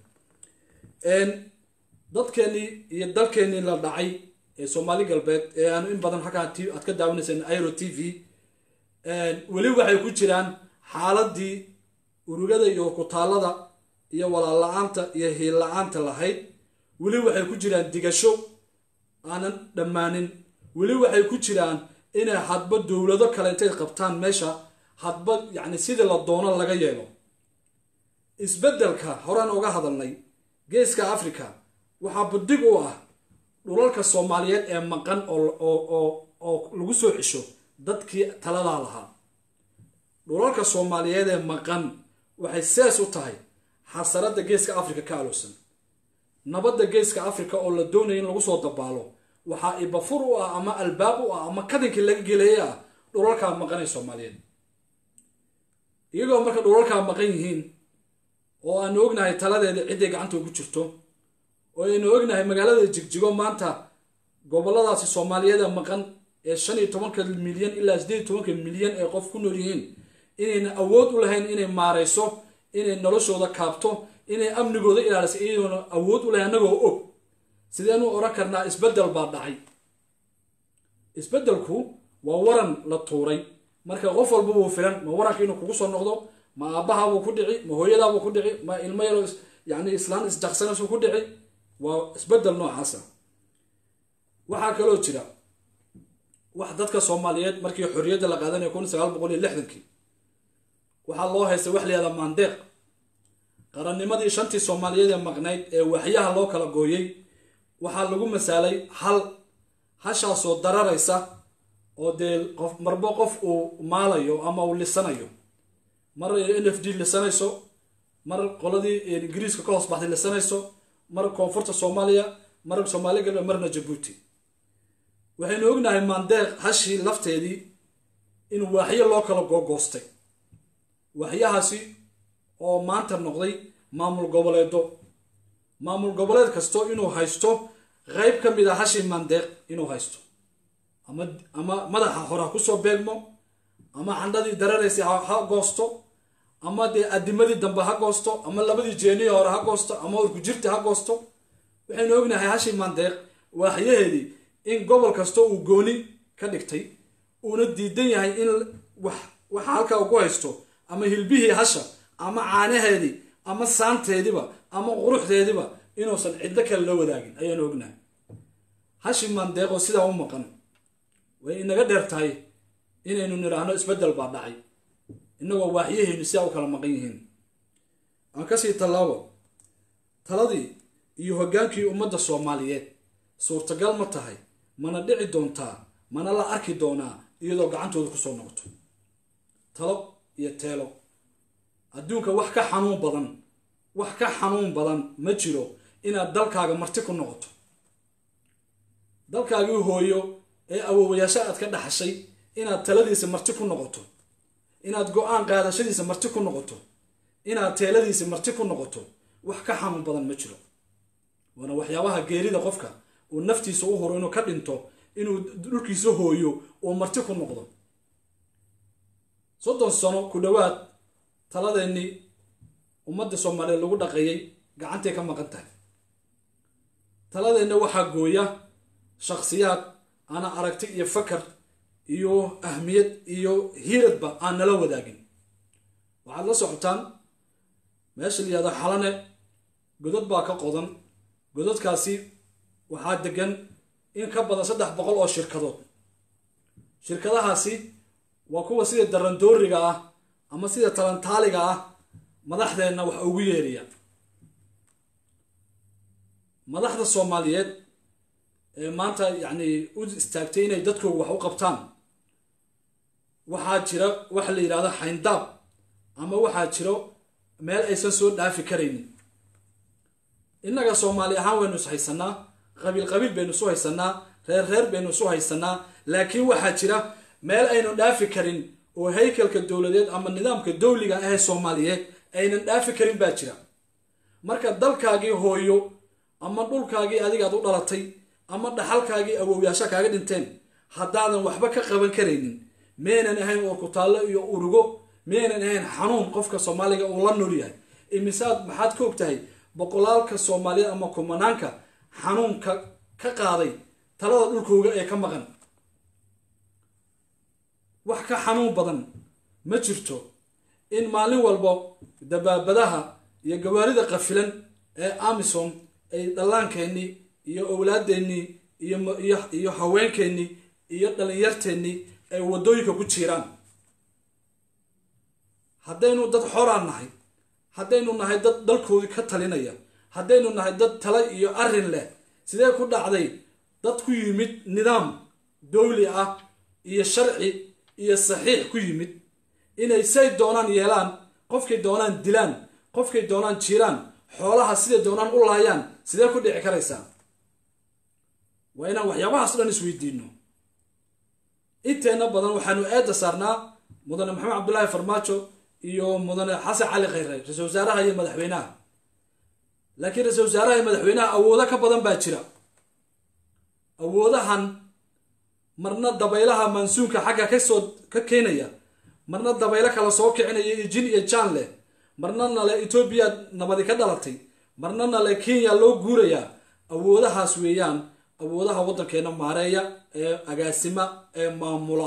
dadkeenii iyo dalkeenii la dhacay ee soomaali galbeed ee aanu in badan halkaa t aad ka daawanayseen iro t v weli waxay ku jiraan xaaladii urugada iyo kutaallada iyo walaal la-aanta iyo hiil la-aanta lahayd weli waxay ku jiraan digasho aanan dhammaanin weli waxay ku jiraan inay hadba dowlado kale intay qabtaan meesha hadba yacni sidii la doono laga yeelo isbeddelka horaan uga hadalnay geeska africa waxaa budig u ah dhulalka soomaaliyeed ee maqan oo lagu soo cesho dadkii taladaa lahaa dhulalka soomaaliyeed ee maqan waxay sees u tahay xasaradda geeska africa ka aloosan nabadda geeska africa oo la doonaya in lagu soo dabaalo waxaa ibafur u ah ama albaab u ah ama kadinkii laga geleeye ah dhulalkaa maqan ee soomaaliyeed iyagoo marka dhulalkaa maqan yihiin oo aanu ognahay taladeeda cidday gacanta ugu jirto oo aynu ognahay magaalada jigjigo maanta goboladaasi soomaaliyeeda maqan ee shan iyo tobanka milyan ilaa sideed iyo tobanka milyan ee qof ku nool yihiin inayna awood u lahayn inay maarayso inay noloshooda kaabto inay amnigooda ilaaliso iyadoona awood u lahayn annagoo og sideenu odhan karnaa isbeddel baa dhacay isbeddelku waa waran la tuuray marka qof walba wuu filan ma waranka inuu kugu soo noqdo ma aabbahabuu ku dhici ma hooyadaabuu ku dhici ma ilmo yaroo yani islaan isjaqsanaysu ku dhici waa isbeddel noocaasa waxaa kaloo jira wax dadka soomaaliyeed markii xorriyadda la qaadanaya kun sagaal boqol iyo lixdankii waxaa loo haystay wax layihahda maandeeq qarannimadii shantii soomaaliyeed ee maqnayd ee waxyaha loo kala gooyey waxaa lagu masaalay hal hashaasoo dararaysa oo dee qof marbo qof uu maalayo ama uu lisanayo mar n f d lisanayso mar qoladii ingiriiska ka hoos baxday lisanayso mar koonfurta soomaaliya mar soomaali galbeed marna jabuuti waxaynu ognahay maandeeq hashii lafteedii in waaxyo loo kala googoostay waaxyahaasi oo maanta noqday maamul goboleedo maamul goboleed kasto inuu haysto qeyb ka mid a hashii maandeeq inuu haysto ama ama madaxa hore ha kusoo beegmo ama candhadii dararaysay ha goosto ama dee adimadii dambe ha goosto ama labadii jeeniyi hore ha goosto ama urkujirti ha goosto waxaynu ognahay hashii maandeeq waaxyaheedii in gobol kasta uu gooni ka dhigtay uuna diidan yahay in wax waxa halkaa uu ku haysto ama hilbihii hasha ama caanaheedii ama saanteediba ama quruxdeediba inuusan ciddo kale la wadaagin ayaanu ognahay hashi maandeeqoo sidaa u maqan way inaga dheer tahay inaynu nidhaahno isbeddel baa dhacay innagoo waaxyaheenu sidaa u kala maqan yihiin aan kasii tallaabo taladii iyo hoggaankii ummadda soomaaliyeed suurtagal ma tahay mana dhici doontaa mana la arki doonaa iyadoo gacantooda kusoo noqoto talo iyo teelo adduunka wax ka xanuun badan wax ka xanuun badan ma jiro inaad dalkaaga marti ku noqoto dalkaagii hooyo ee awoowayaasha aad ka dhaxashay inaad taladiisa marti ku noqoto inaad go-aan qaadashadiisa marti ku noqoto inaad teeladiisa marti ku noqoto wax ka xanuun badan ma jiro waana waxyaabaha geerida qofka uu naftiisa u huro inuu ka dhinto inuu dhulkiisa hooyo uu marti ku noqdo soddon sano ku dhowaad taladeennii ummadda soomaaliyeed lagu dhaqeeyey gacantay ka maqan tahay taladeenna waxaa gooya shakhsiyaad ana aragti iyo fakar iyo ahmiyad iyo hiiradba aan nala wadaagin waxaad la socotaan meesha la yihahdo xalane godod baa ka qodan gododkaasi waxaa degan in ka badan saddex boqol oo shirkadood shirkadahaasi waa kuwa sida darandooriga ah ama sida talantaaliga ah madaxdeenna wax ugu yeeriya madaxda soomaaliyeed ee maanta yacni u istaagtay inay dadkooga wax u qabtaan waxaa jira waxa la yidhahdo xayndaab ama waxaa jiro meel aysan soo dhaafi karaynin innaga soomaali ahaan waynu is haysanaa qabiil qabiil baynu isu haysanaa reer reer baynu isu haysanaa laakiin waxaa jira meel aynu dhaafi karin oo haykalka dowladeed ama nidaamka dowliga ahee soomaaliyeed aynan dhaafi karin baa jira marka dalkaagii hooyo ama dhulkaagii adigaad u dhalatay ama dhaxalkaagii awowyaasha kaaga dhinteen haddaadan waxba ka qaban karaynin meynan ahayn oorkutaallo iyo urugo meynan ahayn xanuun qofka soomaaliga uu la nool yahay imisaad maxaad ka og tahay boqolaalka soomaaliyeed ama kumanaanka xanuunka ka qaaday talada dhulkooga ee ka maqan wax ka xanuun badan ma jirto in maalin walbo dabaabadaha iyo gawaarida qafilan ee amisom ay dhallaankeenii iyo owlaadeennii iyo haweenkeennii iyo dhallinyarteennii ay waddooyinka ku jiiraan haddaynu dad xoraan nahay haddaynu nahay dad dalkoodii ka talinaya haddaynu nahay dad tala iyo arrin leh sidee ku dhacday dad ku yimid nidaam dowli ah iyo sharci iyo saxiix ku yimid inay say doonaan yeelaan qofkay doonaan dilaan qofkay doonaan jiiraan xoolaha siday doonaan u laayaan sidee ku dhici karaysaa waa inaan waxyaabahaas dhan isweydiino inteenna badan waxaanu eedda saarnaa mudane maxamed cabdulaahi farmaajo iyo mudane xasan cali khayre ra-isul wasaaraha iyo madaxweynaha laakiin ra-isul wasaaraha iyo madaxweynaha awoodo ka badan baa jira awoodahan marna dabaylaha mansuunka xagga kasoo ka keenaya marna dabaylo kala soo kicinaya iyo jin iyo jaan leh marna nale etoobiya nabadi ka dhalatay marna nale kenya loo guurayaa awoodahaas weeyaan awoodaha waddankeena maareeya ee agaasima ee maamula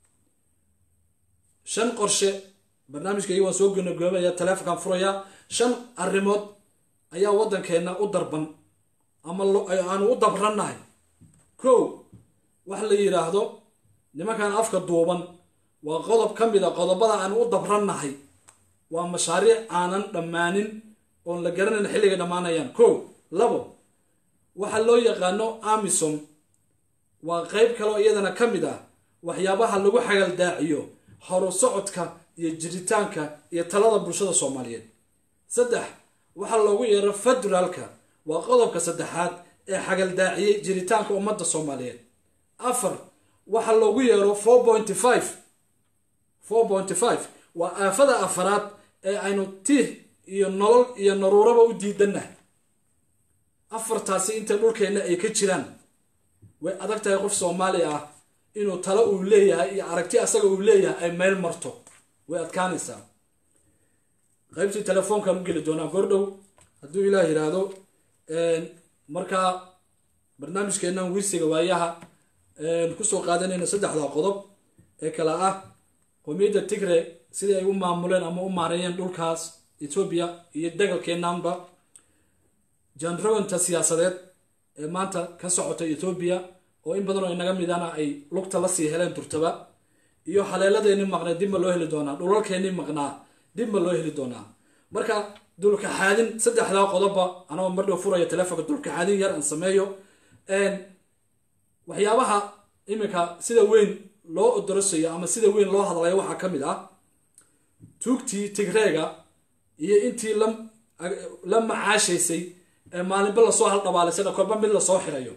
shan qorshe barnaamijkayga waan soo gonagoobaya taleefonkan furaya shan arrimood ayaa waddankeena u darban ama aanu u dabrannahay kow wax la yidhaahdo nimankan afka duuban waa qodob ka mid a qodobada aanu u dabrannahay waa mashaariic aanan dhammaanin oon la garanayn xilligay dhammaanayaan kow labo waxa loo yaqaano amisom waa qeyb kaloo iyadana ka mid ah waxyaabaha lagu xagaldaaciyo horu socodka iyo jiritaanka iyo talada bulshada soomaaliyeed saddex waxaa loogu yeero federaalka waa qodobka saddexaad ee xagaldaaciyey jiritaanka ummadda soomaaliyeed afar waxaa loogu yeero four pointy five four pointy five waa aafada afaraad ee aynu tiih iyo nolol iyo naruuraba u diidannahay afartaasi inta dhulkeenna ay ka jiraan way adag tahay qof soomaali ah inuu talo uu leeyahay iyo aragti asaga uu leeyahay ay meel marto way adkaanaysaa qaybtii telefoonkaan u geli doonaa gordhow hadduu ilaah yidhaahdo markaa barnaamijkeennan wirsiga waayaha kusoo qaadanayna saddexda qodob ee kale ah qomiyadda tigre sidai ay u maamuleen ama u maareeyeen dhulkaas etoobiya iyo dagalkeenanba janroganta siyaasadeed ee maanta ka socota etoobiya oo in badan oo inaga midana ay lugta la sii heleen durtaba iyo haleeladeenii maqnay dibma loo heli doonaa dhulalkeenii maqnaa dibma loo heli doonaa marka dulkaxaadin saddexdaa qodobba anagoo mardhow furaya telefonka dulkaxaadin yar aan sameeyo waxyaabaha iminka sida weyn loo odorosayo ama sida weyn loo hadlayo waxaa ka mid ah tuugtii tigreega iyo intii la macaashaysay ee maalinba lasoo haldhabaalaysana kolba mid lasoo xirayo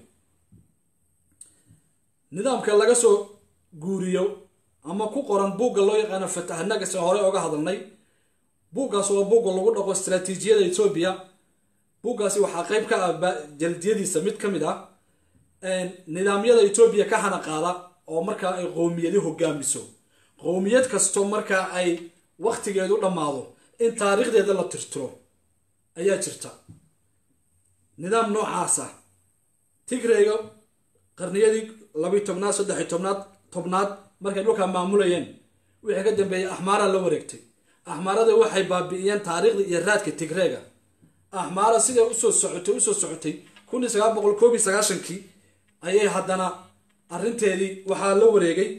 nidaamka laga soo guuriyo ama ku qoran buugga loo yaqaano fatahanagas hore oga hadalnay buuggaas waa buugga lagu dhaqo istraatiijiyada etoobiya buuggaasi waxaa qeyb ka ah jaldiyadiisa mid ka mid ah nidaamyada etoobiya ka hana qaada oo markaa ay qowmiyadi hogaamiso qowmiyad kasto markaa ay waktigeedu dhammaado in taariikhdeeda la tirtiro ayaa jirta nidaam noocaasa tigreyga qarniyadii labiyi tobnaad saddexiy tobnaad tobnaad markay dhulkaa maamulayeen wixii ka dambeeyey axmaaraa la wareegtay axmaarada waxay baabi'iyeen taariikhda iyo raadka tigreega axmaara siday usoo socotay usoo socotay kun iyo sagaal boqol koob iyo sagaashankii ayay haddana arrinteedii waxaa la wareegay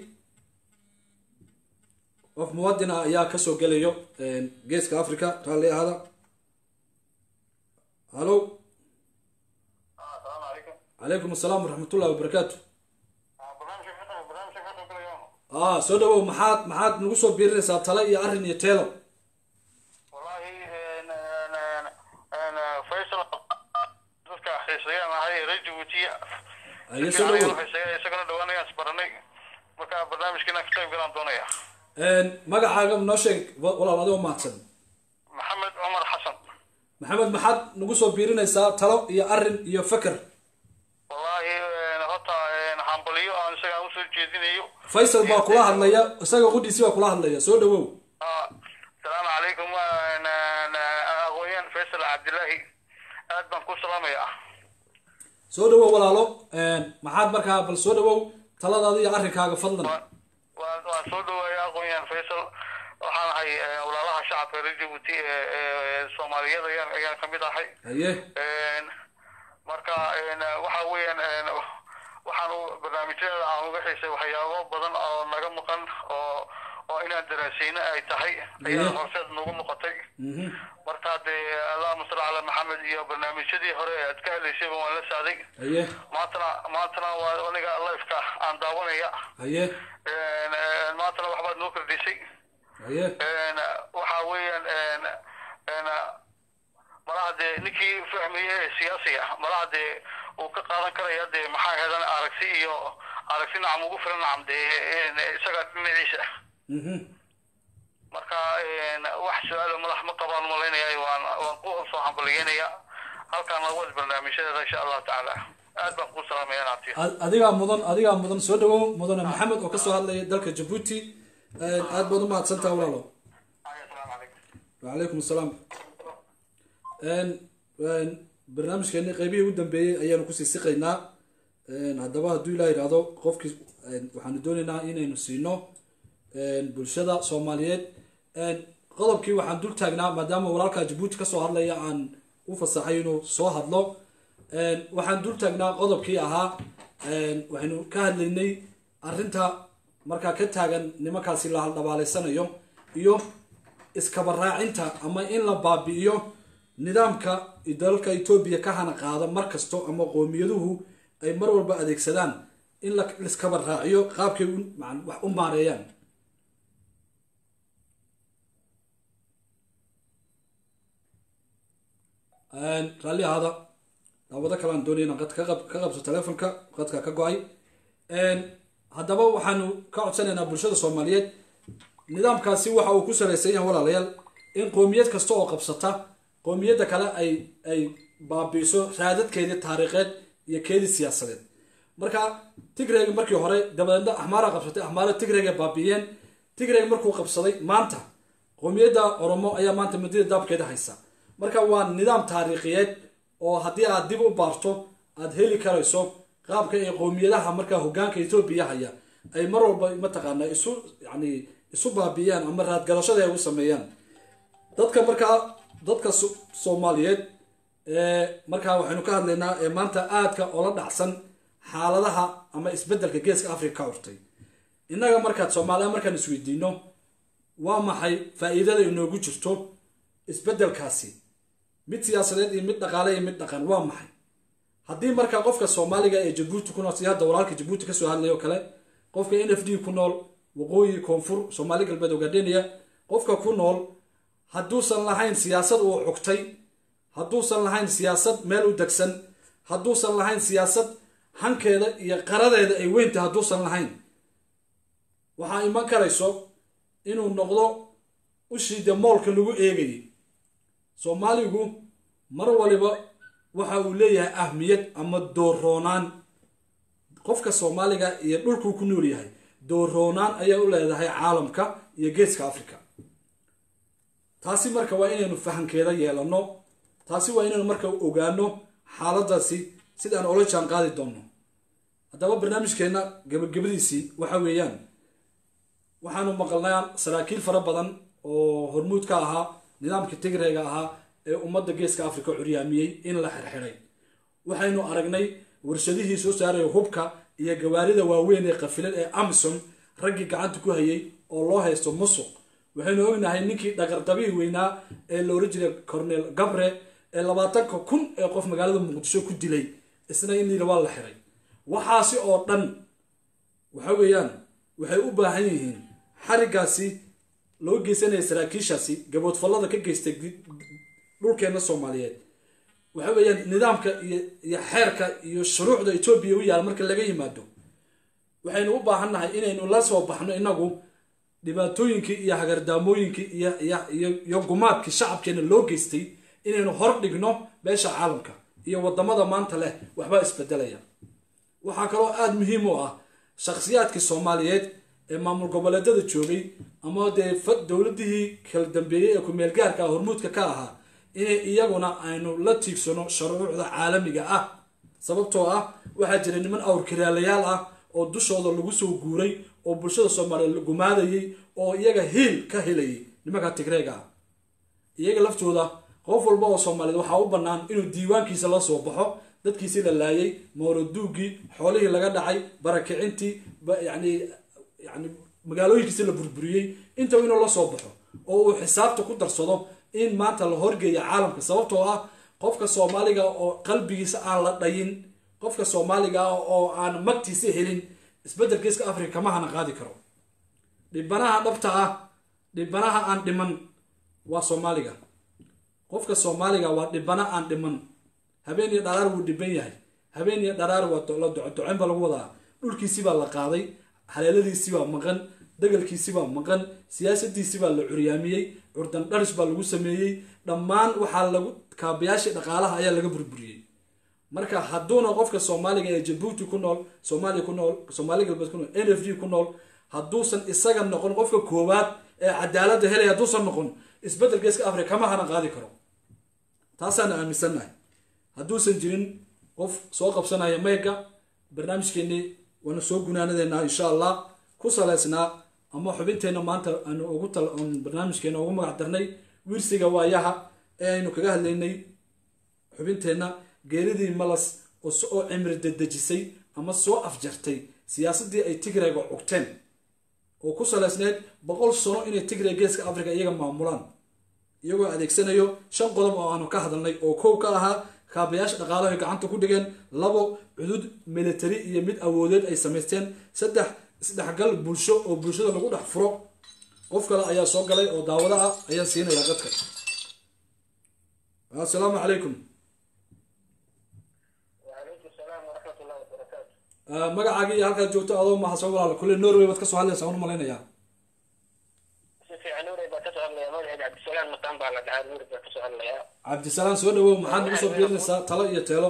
qof muwadin ah ayaa kasoo gelayo geeska africa raalli ahada hallo السلام عليكم calaykum asalaam waraxmatullahi wabarakaatu برنامج فتح برنامج فتح كل يوم ah soo dhawow maxaad maxaad nagu soo biirinaysaa tale iyo arrin iyo teelo والله أنا أنا أنا فيصل dadka xiiseeyaan ahay reer Djibouti ayo soo dhawow isagana dhawaanayaan isbaranay marka barnaamijkiina ka qayb galaan doonaya magacaaga noo sheeg wa- walaal adigoo mahadsan maxamed cumar xasan maxamed maxaad nagu soo biirinaysaa talo iyo arrin iyo feker wallahi horta hambaliyo aan isaga usoo jeedinayo faysal baa kula hadlaya isaga qudhiisi baa kula hadlaya soo dhawow asalaamu calaykum aqooyaan faysal cabdilaahi aad baan ku salaamayaa soo dhawow walaalo maxaad markaa bal soo dhawow taladaada iyo arrinkaaga fadlan waan waan soo dhawaaya aqoon-yahan faysal waxaan ahay eh, walaalaha shacabka reer Djibouti ee ee Soomaaliyada ayaan ayaan kamid ahay haye Een, marka een, waxa weeyaan een, waxaan u- barnaamijyada aan uga xiisay waxyaabo badan oo naga maqan oo oo inaan daraasayno ay tahay ayaa Mhm. horseed nagu noqotay Mhm. marka dee allahuma salli calaa maxamed iyo barnaamijyadii hore ee aad ka helaysayba waan la saaday haye maantana maantana waa aniga lifeka aan daawanaya haye Een, een, maantana waxbaad noo kordhisay haye Een, waxa weeyaan een, een, malaha dee ninkii fahmaya ee siyaasiga malaha dee uu ka qaadan karaya dee maxaa heedan aragti iyo aragti nacam ugu filan nacam dee een, isaga dhinaciisa Mhm. marka een, wax su-aalo madax ma qabaan malaynaya waan waan ku soo hambalyeynaya halkaan lagu wada barnaamijyadeeda insha allahu tacaala aad baan kuu salaamaya naabtiya Ad- adigaa mudan adigaa mudan soo dhawow mudane maxamed oo kasoo hadlaya dalka jabuuti aad baad u mahadsantaha walaalo asalaamu calaykum wacalaykum asalaam barnaamijkeeni qeybihii u dambeeyey ayaanu kusii siqaynaa haddaba hadduu ilaa yidhaahdo qofkii waxaanu doonaynaa inaynu siino bulshada soomaaliyeed qodobkii waxaan dul taagnaa maadaama walaalka jabuuti kasoo hadlaya aan u fasaxay inuu soo hadlo waxaan dul taagnaa qodobkii ahaa waxaynu ka hadlaynay arrinta markaa ka taagan nimankaasi la haldhabaaleysanayo iyo iskaba raacinta ama in la baabi'iyo nidaamka dalka etoobiya ka hana qaada mar kasto ama qowmiyaduhu ay mar walba adeegsadaan in la iskaba raaciyo qaabkay u- macan- wax u maareeyaan raalli ahaada daawado kale aan doonaya inaan qad ka qab- ka qabso telefonka qadka ka go-ay haddaba waxaanu ka codsanaynaa bulshada soomaaliyeed nidaamkaasi waxa uu ku salaysan yahay walaalayaal in qowmiyad kasta oo qabsata qowmiyadda kale ay ay baabiiso raadadkeedii taariikheed iyo keedii siyaasadeed marka tigreg markii hore dabadeedna axmaara qabsatay axmaara tigrega baabi'iyeen tigreg markuu qabsaday maanta qowmiyadda oromo ayaa maanta madida daabkeeda haysa marka waa nidaam taariikhiyeed oo haddii aad dib u baarto aad heli karayso qaabka ay qowmiyadaha markaa hogaanka etoobiya haya ay mar walba mataqaana isu yani isu baabi'iyaan ama raadgalashada ay u sameeyaan dadka markaa dadka so- soomaaliyeed ee markaa waxaynu ka hadlaynaa ee maanta aadka oola dhacsan xaaladaha ama isbedelka geeska africa ka hortay innaga markaad soomaaliya markaan isweydiino waa maxay faa'iidada inoogu jirto isbedelkaasi mid siyaasadeed iyo mid dhaqaale iyo mid dhaqan waa maxay haddii markaa qofka soomaaliga ee jabuuti ku nool si hadda walaalka jabuuti kasoo hadlaya oo kale qofka n f d ku nool waqooyi koonfur soomaali galbeed ogaadheniya qofka ku nool hadduusan lahayn siyaasad uu xugtay hadduusan lahayn siyaasad meel u degsan hadduusan lahayn siyaasad hankeeda iyo qaradeeda ay weyntahay hadduusan lahayn waxaa iman karayso inuu noqdo ushiida moolka lagu eegayay soomaaligu mar waliba waxa uu leeyahay ahmiyad ama dooroonaan qofka soomaaliga iyo dhulkuu ku nool yahay dooroonaan ayaa u leedahay caalamka iyo geeska africa taasi marka waa inaynu fahankeeda yeelano taasi waa inaynu marka ogaano xaaladaasi sidaan ola jaan qaadi doonno haddaba barnaamijkeenna gabagabadiisii waxa weeyaan waxaanu maqalnaa saraakiil fara badan oo hormuud ka ahaa nidaamkii tigrayga ahaa ee ummadda geeska africa curyaamiyey in la xirxiray waxaynu aragnay warshadihii soo saaraya hubka iyo gawaarida waaweyn ee qafilan ee amison raggii gacanta ku hayay oo loo haysto musuq waxaynu ognahay ninkii dhaqardabihii weynaa ee la oran jiray cornel gabre ee labaatanka kun ee qof magaalada muqdisho ku dilay isna in liila waa la xiray waxaasi oo dhan waxa weeyaan waxay u baahan yihiin xarigaasi loo geysanaya saraakiishaasi gaboodfallada ka geystay dhulkeena soomaaliyeed waxa weeyaan nidaamka iyo iyo xeerka iyo shuruucda etoobiya u yaala marka laga yimaado waxaynu u baahannahay inaynu la soo baxno inagu dhibaatooyinkii iyo hagardaamooyinkii iyo iyo iyo gumaadkii shacabkeena loo geystay inaynu hor dhigno beesha caalamka iyo wadamada maanta leh waxbaa isbedelaya waxaa kaloo aada muhiim u ah shakhsiyaadkii soomaaliyeed ee maamul goboleedada joogay ama dee dowladihii kala dambeeyey ee ku-meelgaarka hormuudka ka ahaa inay iyaguna aynu la tiigsano shuruucda caalamiga ah sababtoo ah waxaa jira niman awrkiraalayaal ah oo dushooda lagu soo guuray oo bulshada soomaaliyeed la gumaadayay oo iyaga hiil ka helayay nimanka tigreega ah iyaga laftooda qof walba oo soomaaliyeed waxaa u bannaan inuu diiwaankiisa la soo baxo dadkiisii la laayay mawraduugii xoolihii laga dhacay barakicintii yani yani magaalooyinkiisi la burburiyey intaba inuu la soo baxo oo uu xisaabta ku darsado in maanta la horgeeya caalamka sababtoo ah qofka soomaaliga oo qalbigiisa aan la dhayin qofka soomaaliga ah oo aan magtiisa helin isbedel geeska africa kama hana qaadi karo dhibanaha dhabta ah dhibanaha aan dhiman waa soomaaliga qofka soomaaliga waa dhibana aan dhiman habeen iyo dharaar wuu dhiban yahay habeen iyo dharaar waa la docodoceen baa lagu wadaa dhulkiisibaa la qaaday haleeladiisibaa maqan dagalkiisibaa maqan siyaasadiisibaa la curyaamiyey curdan dharis baa lagu sameeyey dhammaan waxaa lagu kaabayaashii dhaqaalaha ayaa laga burburiyey marka hadduuna qofka soomaaliga ee jabuuti ku nool soomaaliya ku nool soomaali galbeed ku nool n f d ku nool hadduusan isaga noqon qofka koowaad ee cadaaladda helaya hadduusan noqon isbedel geeska africa kama hana qaadi karo taasaana aaminsannahay hadduusan jirin qof soo qabsanaya mayga barnaamijkeennii waana soo gunaanadeynaa insha allah ku saleysnaa ama xubinteenna maanta aanu ugu tal barnaamijkeena ugu magac darnay wiirsiga waayaha ee aynu kaga hadlaynay xubinteenna geeridii malas oo cimri dedejisay ama soo afjartay siyaasaddii ay tigrayga cugteen oo ku saleysneyd boqol sano inay tigray geeska africa iyaga maamulaan iyagoo adeegsanayo shan qodob oo aanu ka hadalnay oo kow ka ahaa kaabayaasha dhaqaalaha ay gacanta ku dhigeen labo cudud military iyo mid awoodeed ay samaysteen saddex isdhexgal bulsho oo bulshada lagu dhex furo qof kale ayaa soo galay oo daawada ah ayaan siinayaa dadka assalaamu calaykum magacaagii iyo halkaad joogto adoo mahadsan walaal kulle norway baad kasoo hadlaysaa waan u malaynayaa cabdisalaan soo dhawow maxaad nagu soo biirinaysaa talo iyo teelo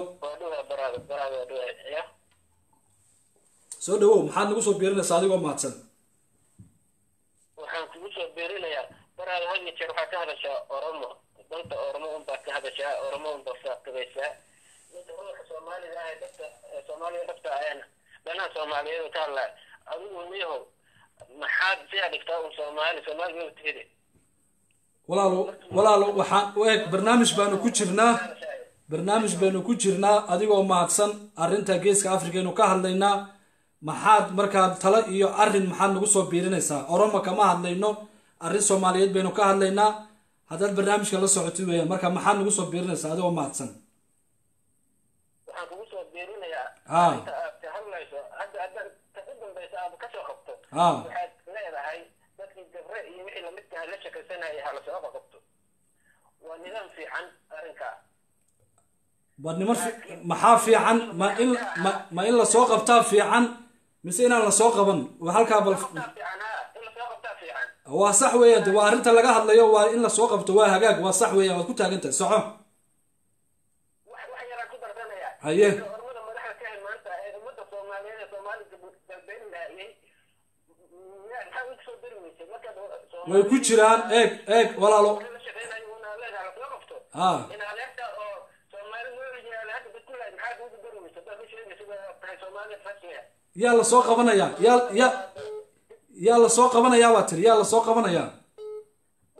soo dhawow maxaad nagu soo biirinaysaa adigoo mahadsan waxaan kugu soo biirinayaa baraada had iyo jeer waxaa ka hadashaa oromo danta oromo unbaa ka hadashaa oromo unbaa faaqidaysaa ninka ruuxa soomaalida ah dhabta soomaaliya dhabta ahayna dhanaha soomaaliyeed ka hadlaa adigu miyahow maxaad siyaa dhigtaa un soomaali soomaali maba tihide walaalo walaalo waxaan u eg barnaamij baanu ku jirnaa barnaamij baynu ku jirnaa adigoo mahadsan arrinta geeska africaynu ka hadlaynaa maxaad markaad talo iyo arrin maxaad nagu soo biirinaysaa oroma kama hadlayno arrin soomaaliyeed baynu ka hadlaynaa haddaad barnaamijka la socotid weeyaan marka maxaad nagu soo biirinaysaa adigoo mahadsan waxaan kugu soo biirinayaa Ah. inta aad ka hadlayso hadda hadda ta u dambaysa aad ka soo qabto Ah. waxaad leedahay dadkii gabre iyo wixii lamidka la shakaysanayay ha lasoo qabto waa nidaam fiican arrinkaa war niman fi- maxaa fiican ma in ma, ma in lasoo qabtaa fiican mise inaan lasoo qaban waa halkaa bal qabtaa fiican ha in lasoo qabtaa fiican waa sax weeya de waa arrinta laga hadlayo waa in lasoo qabto waa hagaag waa sax weeya waad ku taagantahay soco wax wax yaraan ku darsanayaa Haye. Dadka ormada madaxda ka hay maanta ee ummadda soomaaliyeed ee soomaali galbeed laayay maxaa ugu soo dari weysay markaad Soomaali- way ku jiraan eeg eeg walaalo la shaqeynayo una leedahay lasoo qabto ha in adeerta oo soomaali nooligi yaala hadda badkulahay maxaad ugu dari weysay dad u sheegaysa waa tahay soomaaliya rasmiya yaa lasoo qabanayaa yaa yaa yaa lasoo qabanayaa baa tiri yaa lasoo qabanayaa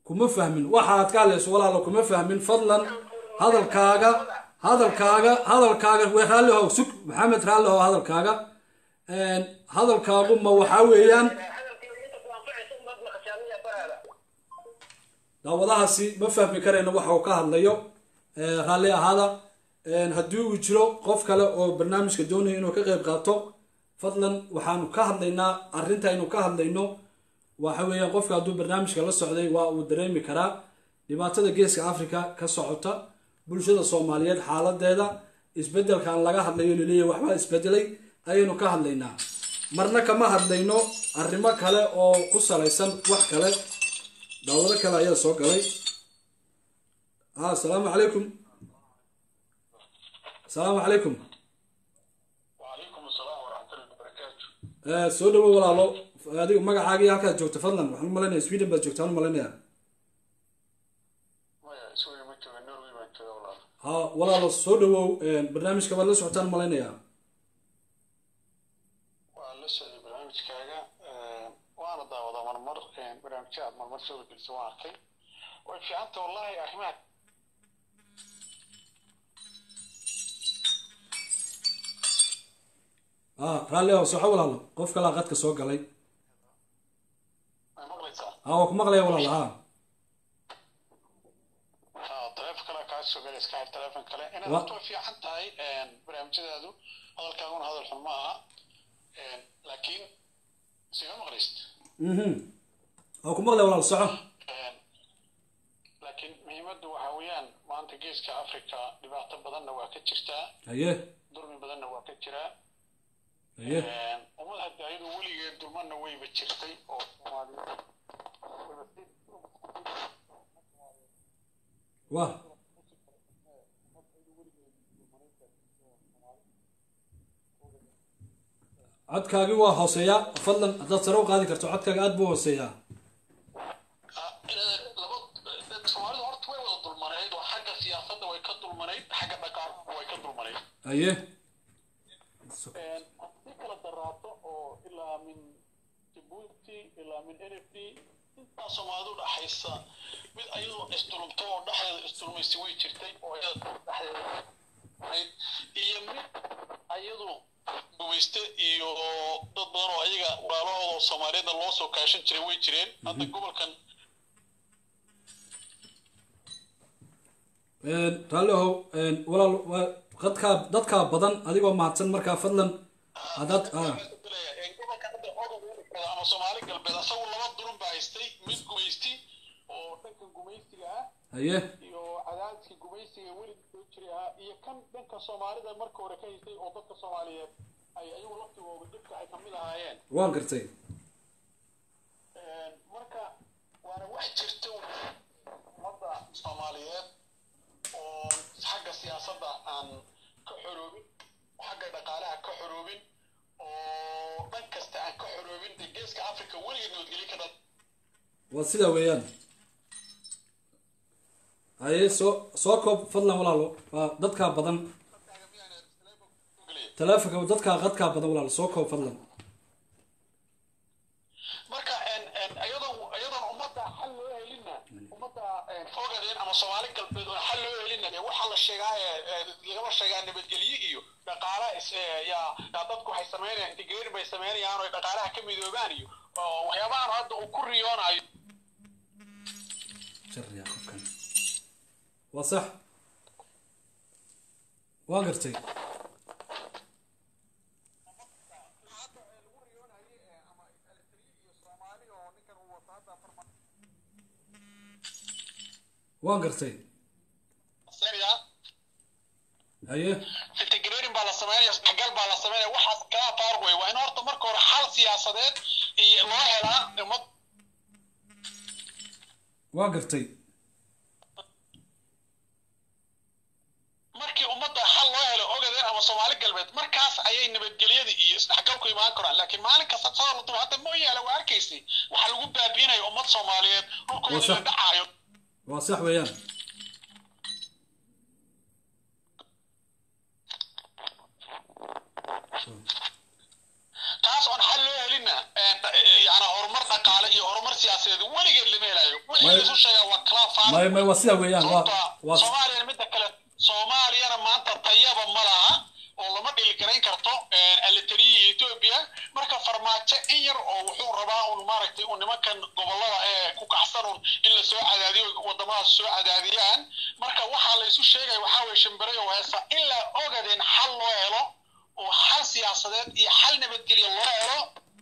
kuma fahmin waxaad ka hadlayso walaalo kuma fahmin fadlan hadalkaaga hadalkaaga hadalkaaga we raalli how sug maxamed raalli how hadalkaaga Een, hadalkaagu ma waxaa weeyaan hadalkeeda inta ku anfacaysa umaad maqashaamiya baraada daawadahaasi ma fahmi karayno waxa uu ka hadlayo Ee, raalli ahaada Een, haddii uu jiro qof kale oo barnaamijka doonaya inuu ka qayb qaato fadlan waxaanu ka hadlaynaa arrinta aynu ka hadlayno waxa weeyaan qofka hadduu barnaamijka la socday waa uu dareemi karaa dhibaatada geeska africa ka socota bulshada soomaaliyeed xaaladeeda isbedelkan laga hadlayo laleeyahay waxbaa isbedelay ayaynu ka hadlaynaa marna kama hadlayno arrimo kale oo ku salaysan wax kale daawado kale ayaa soo galay ah asalaamu calaykum asalaamu calaykum وعليكم السلام ورحمة الله وبركاته Eh, soo dhawo walaalo adigu magacaaga iyo halkaad joogta fadlan waxaan u malaynayaa sweden baad joogtaan u malaynayaa maya iswey ma jooga norway baan jooga walaal ha walaalo soo dhawow barnaamijka baad la socotaan u malaynayaa waa la socday barnaamijkaaga waana daawadaa marmar barnaamijya aad marmar soo gelisa waan arkay way fiicanta wallahi arrimaha ah raalli ah soco walaalo qof kalaa qadka soo galay may maqlaysaa ha waa ku maqlaya walaalo ha ha taleefon kale kaa soo galay iska xir taleefon kale inaad Wa- horta way fiican tahay barnaamijyadaadu hadalkaaguna hadal xun ma aha laakiin sima maqlaysid mhm waa ku maqlaya walaalo soco laakiin muhiimaddu waxa weeyaan maanta geeska africa dhibaato badanna waa ka jirtaa haye dulmi badanna waa ka jiraa haye ummad hadda ayadu weligeed dulmana wayba jirtay oo soomaaliyeed wayba si- waa codkaagi waa hooseeyaa fadlan haddaad sare u qaadi karto codkaaga aad buu hooseeyaa Ah, eh, laba eh, soomaalidu horta way wada dulmanayd oo xagga siyaasadda way ka dulmanayd xagga dhaqaalaha way ka dulmanayd haye si kala daraato oo ilaa min jibuuti ilaa min n f d intaa soomaalidu dhaxaysa mid ayadoo isdulumto oo dhexdeeda isdulmaysi way jirtay oo iyada dhexdeeda ahayd iyo mid ayadu gumayste iyo dad badan oo ayaga walaalahooda oo soomaaliyeedna loo soo kaashan jiray way jireen hadda gobolkan raalli ahow walaal waa qadkaa dadkaa badan adigoo mahadsan markaa fadlan haddaad ah gobolka hadda odoga ama soomaali galbeed asagu laba dulun baa haystay mid gumaysti oo dhanka gumaystiga ah haye iyo cadaadiska gumaysiga welig soo jiray ahaa iyo kan dhanka soomaalida marka hore ka haystay oo dadka soomaaliyeed ay ayagu laftigooda dhibka ay kamid ahaayeen waan gartay marka waana wax jirta ummadda soomaaliyeed oo xagga siyaasadda aan ka xoroobin xagga dhaqaalaha ka xoroobin oo dhan kasta aan ka xoroobin dee geeska africa weligeed nabadgelyo ka dhan waa sidaa weeyaan haye soo soo koob fadlan walaalo waa dadkaa badan taleefonka dadkaa qadkaa badan walaalo soo koob fadlan marka ayadoon ayadoon ummadda xal loo helinna ummadda ogadeen ama soomaali galbeed oon xal loo helinna dee waxaa la sheegaa ee lagama sheegaa nabadgelye iyo dhaqaala is ee, yaa yaa dadku waxay sameynayaan integration bay sameynayaan oo ay dhaqaalaha ka midoobaan iyo oo waxyaabahan hadda uu ku riyoonayo jarriya qofkan waa sax waan gartay waan gartay haye integration baa la sameynaya isdhexgal baa la sameynaya waxaas kala faaruq wey waa in horta marka hore xal siyaasadeed iyo loo helaa ummad waan gartay markii ummadda xal loo helo ogadeen ama soomaali galbeed markaas ayay nabadgelyada iyo isdhexgalku imaan karaan laakiin maalin kasta soo la dubo hadda mooyaale waa arkaysay waxaa lagu baabi'inaya ummad soomaaliyeed dhulkooda Waa la sax. dhacaayo waa sax weeyaan taas oon xal loo helinna yani horumar dhaqaale iyo horumar siyaasi siyaasadeed weligeed lama helayo wixii laisu sheegaa waa kala faara may may waa sidaa weeyaan waa waa soomaaliyana midda kale soomaaliyana maanta tayaba ma laha oo lama dhili garayn karto alitariya etoobiya marka farmaajo in yar oo wuxuu rabaa un maaragtay un nimankan gobolada ee ku kacsan un in la soo cadaadiyo wadamadaas soo cadaadiyaan marka waxaa la isu sheegaya waxaa weye shimbirayo heesa in la ogadeen xal loo helo oo xal siyaasadeed iyo xal nabadgelyo loo helo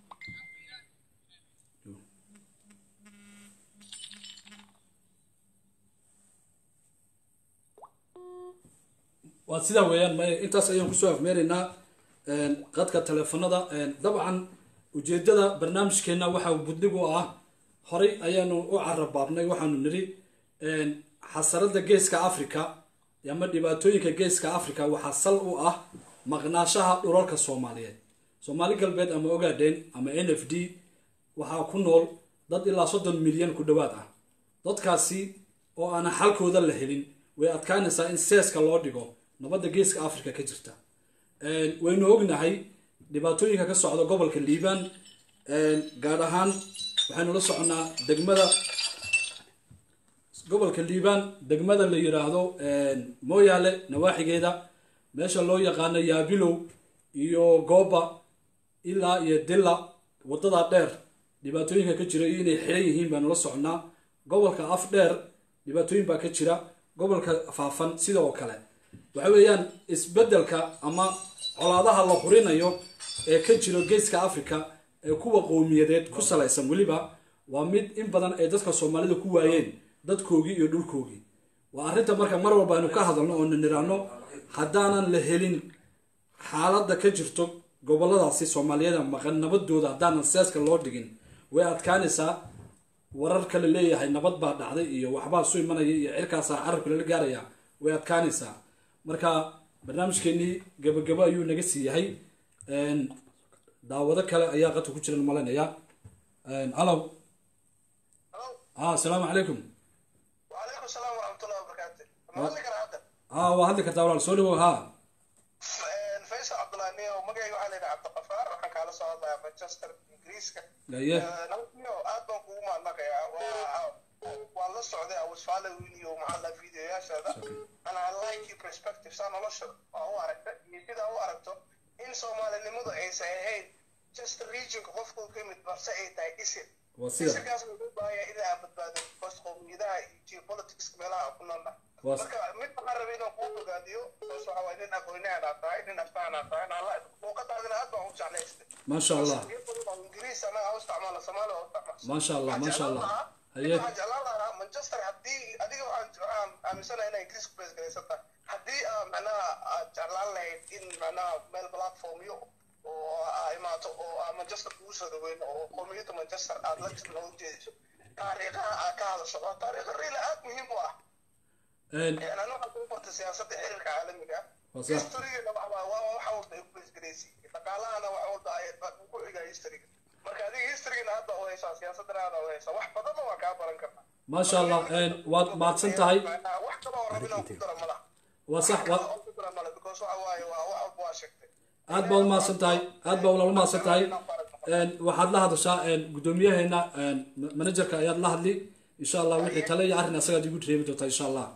waa sidaa weeyaan may intaas ayaan kusoo afmeeraynaa qadka teleefanada dabcan ujeedada barnaamijkeena waxa buddig u ah horay ayaanu u carabaabnay waxaanu nidhi xasarada geeska africa ama dhibaatooyinka geeska africa waxaa sal u ah maqnaashaha dhulalka soomaaliyeed soomaali galbeed ama ogaadeen ama n f d waxaa ku nool dad ilaa soddon milyan ku dhowaad ah dadkaasi oo aanan xalkooda la helin way adkaanaysaa in seeska loo dhigo nabadda geeska africa ka jirta waynu ognahay dhibaatooyinka ka socda gobolka liibaan gaar ahaan waxaynu la soconnaa degmada gobolka liibaan degmada la yiraahdo mooyaale nawaaxigeeda meesha loo yaqaano yaabilow iyo gooba ilaa iyo dilla wadada dheer dhibaatooyinka ka jira iyo inay xiran yihiin baanu la soconnaa gobolka af dheer dhibaatooyin baa ka jira gobolka faafan sidoo kale waxa weeyaan isbeddelka ama colaadaha la hurinayo ee ka jiro geeska africa ee kuwa qowmiyadeed ku salaysan weliba waa mid in badan ay dadka soomaalida ku waayeen dadkoogii iyo dhulkoogii waa arrinta marka mar walba aynu ka hadalno oo na niraano haddaanan la helin xaaladda ka jirto goboladaasi soomaaliyeeda maqan nabadooda haddaanan seeska loo dhigin way adkaanaysaa warar kale leeyahay nabad baa dhacday iyo waxbaa su imanaya iyo cirkaasaa carabka lala gaaraya way adkaanaysaa marka barnaamijkeenii gabagabo ayuu naga sii yahay daawado kale ayaa qadka ku jiran malanaya alow a asalaamu calaykum وعليكم السلام ورحمة الله وبركاته. ما أدري كان هذا. a waa hadli kartaa walaal soo dhawow ha فيصل عبد الله نيو مجاي وعلينا عبد الغفار وحن كان صعد مانشستر إنجليز gaye نيو أدبا كوما نقيا والله السعودية أو سفالة وينيو محل فيديو يا شهادة أنا لايك يو برسبكتيف سنة لشر أو أركت يكيد أو أركتو إن سومالي اللي مدو عيسى هين just region qofku ka mid balse ay tahay isim waa sida isimkaas wuxuu baahayaa in aan badbaado because qowmiyadaha iyo geopolitics meelaha ku noolna Waa- marka mid waxaan rabay inaan kuu ogaadiyo because waxa waay nin aqoonyahan aad tahay nin aftaan aad tahay nala muuqadaadina aad baan u jeclaystay maasha allah ingiriis anaga u isticmaala soomaaliya u isticmaala maasha allah maasha allah haye waxaan jeclaan lahaa manchester haddii adiga waxaan waxaan aaminsanahay inay ingiriis ku beesgaraysan tahay haddii aa macnaha aad jeclaan lahayd in macnaha meel platformyo oo aa imaato oo aa manchester kugu soo dhaweyn oo qowmiyadda manchester aad la jirna u jeediso taariikhaha aad ka hadasho waa taariikha riila aad muhiim u ah anu waxaan kugu bartay siyaasadda xiriirka caalamiga waa sax historigana waxa waa waa waxa walba ay ku beesgaraysay dhaqaalahana waxa walba ay ku xigaa historiga marka adiga historigana hadda u haysaa siyaasadana aada u haysaa wax badanna waa kaa baran kartaa maasha allah waad mahadsan tahay wax kale oo rabin oo ku dara malaha waa sax waa oo ku dara mala because waxa waaye waa wax walba waa sheegtay aad baad umahadsan tahay aad baa walaal umahadsan tahay waxaad la hadashaa guddoomiyaheena managerka ayaad la hadli insha allah wixii tale iyo arrin asagaad igu reebi doontaa insha allah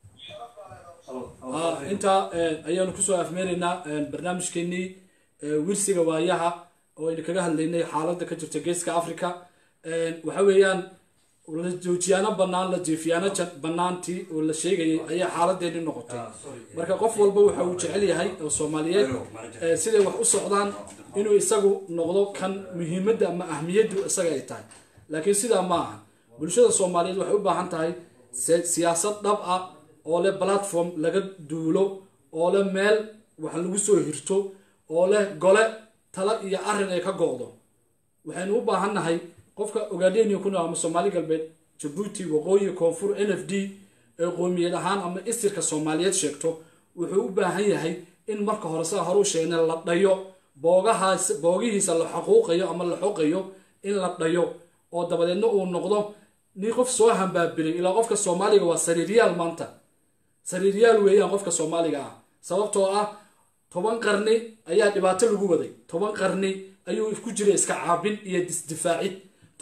Ah, intaa ayaanu kusoo afmeenaynaa barnaamijkeenii wirsiga waayaha oo aynu kaga hadlaynay xaaladda ka jirta geeska africa waxa weeyaan la joojiyaano bannaan la jeefiyaano ja- bannaantii oo la sheegayay ayaa xaaladeeni noqotay marka qof walba waxa uu jecel yahay oo soomaaliyeed eh, siday wax u socdaan inuu isagu noqdo kan muhiimadda ama ahmiyaddu isaga ay tahay laakiin sidaa ma aha bulshada soomaaliyeed waxay u baahan tahay si- siyaasad dhab ah oo leh platform laga duulo oo leh meel wax lagu soo hirto oo leh gole tala iyo arrin ay ka go'do waxaynu u baahannahay qofka ogaadeniya ku nool ama soomaali galbeed jabuuti waqooyi koonfur n f d ee qoomiyad ahaan ama isirka soomaaliyeed sheegto wuxuu u baahan yahay in marka hore saa hore u sheegnay la dhayo boogahaas boogihiisa la xaquuqayo ama la xoqayo in la dhayo oo dabadeedna uu noqdo nin qof soo hambaabiray ilaa qofka soomaaliga waa sariiryaal maanta sariiryaal weeyaan qofka soomaaliga ah sababtoo ah toban qarni ayaa dhibaato lagu waday toban qarni ayuu ku jiray iska caabin iyo disdifaacid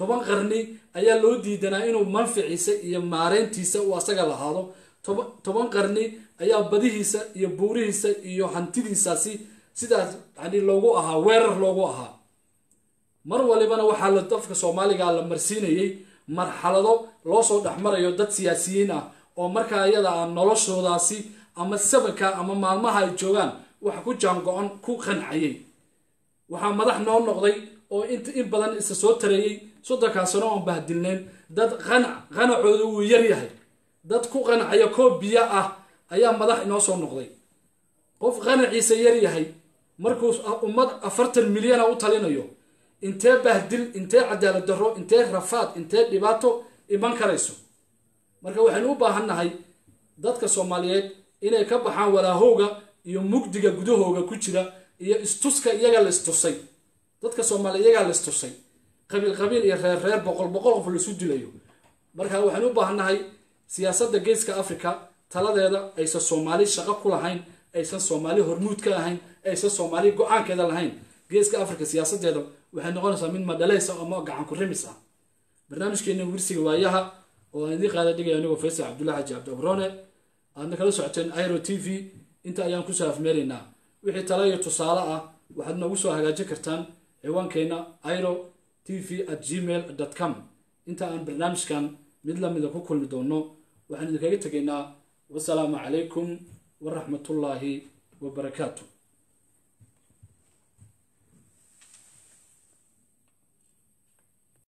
toban qarni ayaa loo diidanaa inuu manficiisa iyo maareyntiisa uu asaga lahaado toba- toban qarni ayaa badihiisa iyo buurihiisa iyo hantidiisaasi sidaas yani loogu ahaa weerar loogu ahaa mar walibana waxaa la dadka soomaaliga la marsiinayay marxalado loo soo dhexmarayo dad siyaasiyiin ah oo markaa iyada ah noloshoodaasi ama sabanka ama maalmaha ay joogaan wax ku jaango-on ku qancayay waxaa madax noo noqday oo int in badan isa soo tareeyey soddonkaa sano oon bahdilnayn dad qanac qanacooda wuu yar yahay dad ku qancaya koob biyo ah ayaa madax inoo soo noqday qof qanaciisa yar yahay markuu ummad afartan milyana u talinayo intee bahdil intee cadaalad darro intee rafaad intee dhibaato iman karayso marka waxaynu u baahannahay dadka soomaaliyeed inay ka baxaan walaahowga iyo mugdiga gudahooga ku jira iyo istuska iyaga la istusay dadka soomaaliya iyagaa la istusay qabiil qabiil iyo reer reer boqol boqol qof laisu dilayo marka waxaynu u baahannahay siyaasadda geeska africa taladeeda aysan soomaali shaqo ku lahayn aysan soomaali hormuud ka ahayn aysan soomaali go-aankeeda lahayn geeska africa siyaasadeeda waxay noqonaysaa mid madhalaysa ama gacan ku rimis ah barnaamijkeena wirsiga waayaha oo aan idiin qaada dhigaya anigoo faysal cabdullahi xaji cabdi abrone aadna kala socoteen iro t v inta ayaan kusoo afmeeraynaa wixii tala iyo tusaale ah waxaad noogu soo hagaajin kartaan ciwaankeenna iro t v at gmail com inta aan barnaamijkan mid lamida ku kulmi doono waxaan idinkaga tegaynaa wasalaamu calaykum waraxmatullaahi wabarakaatu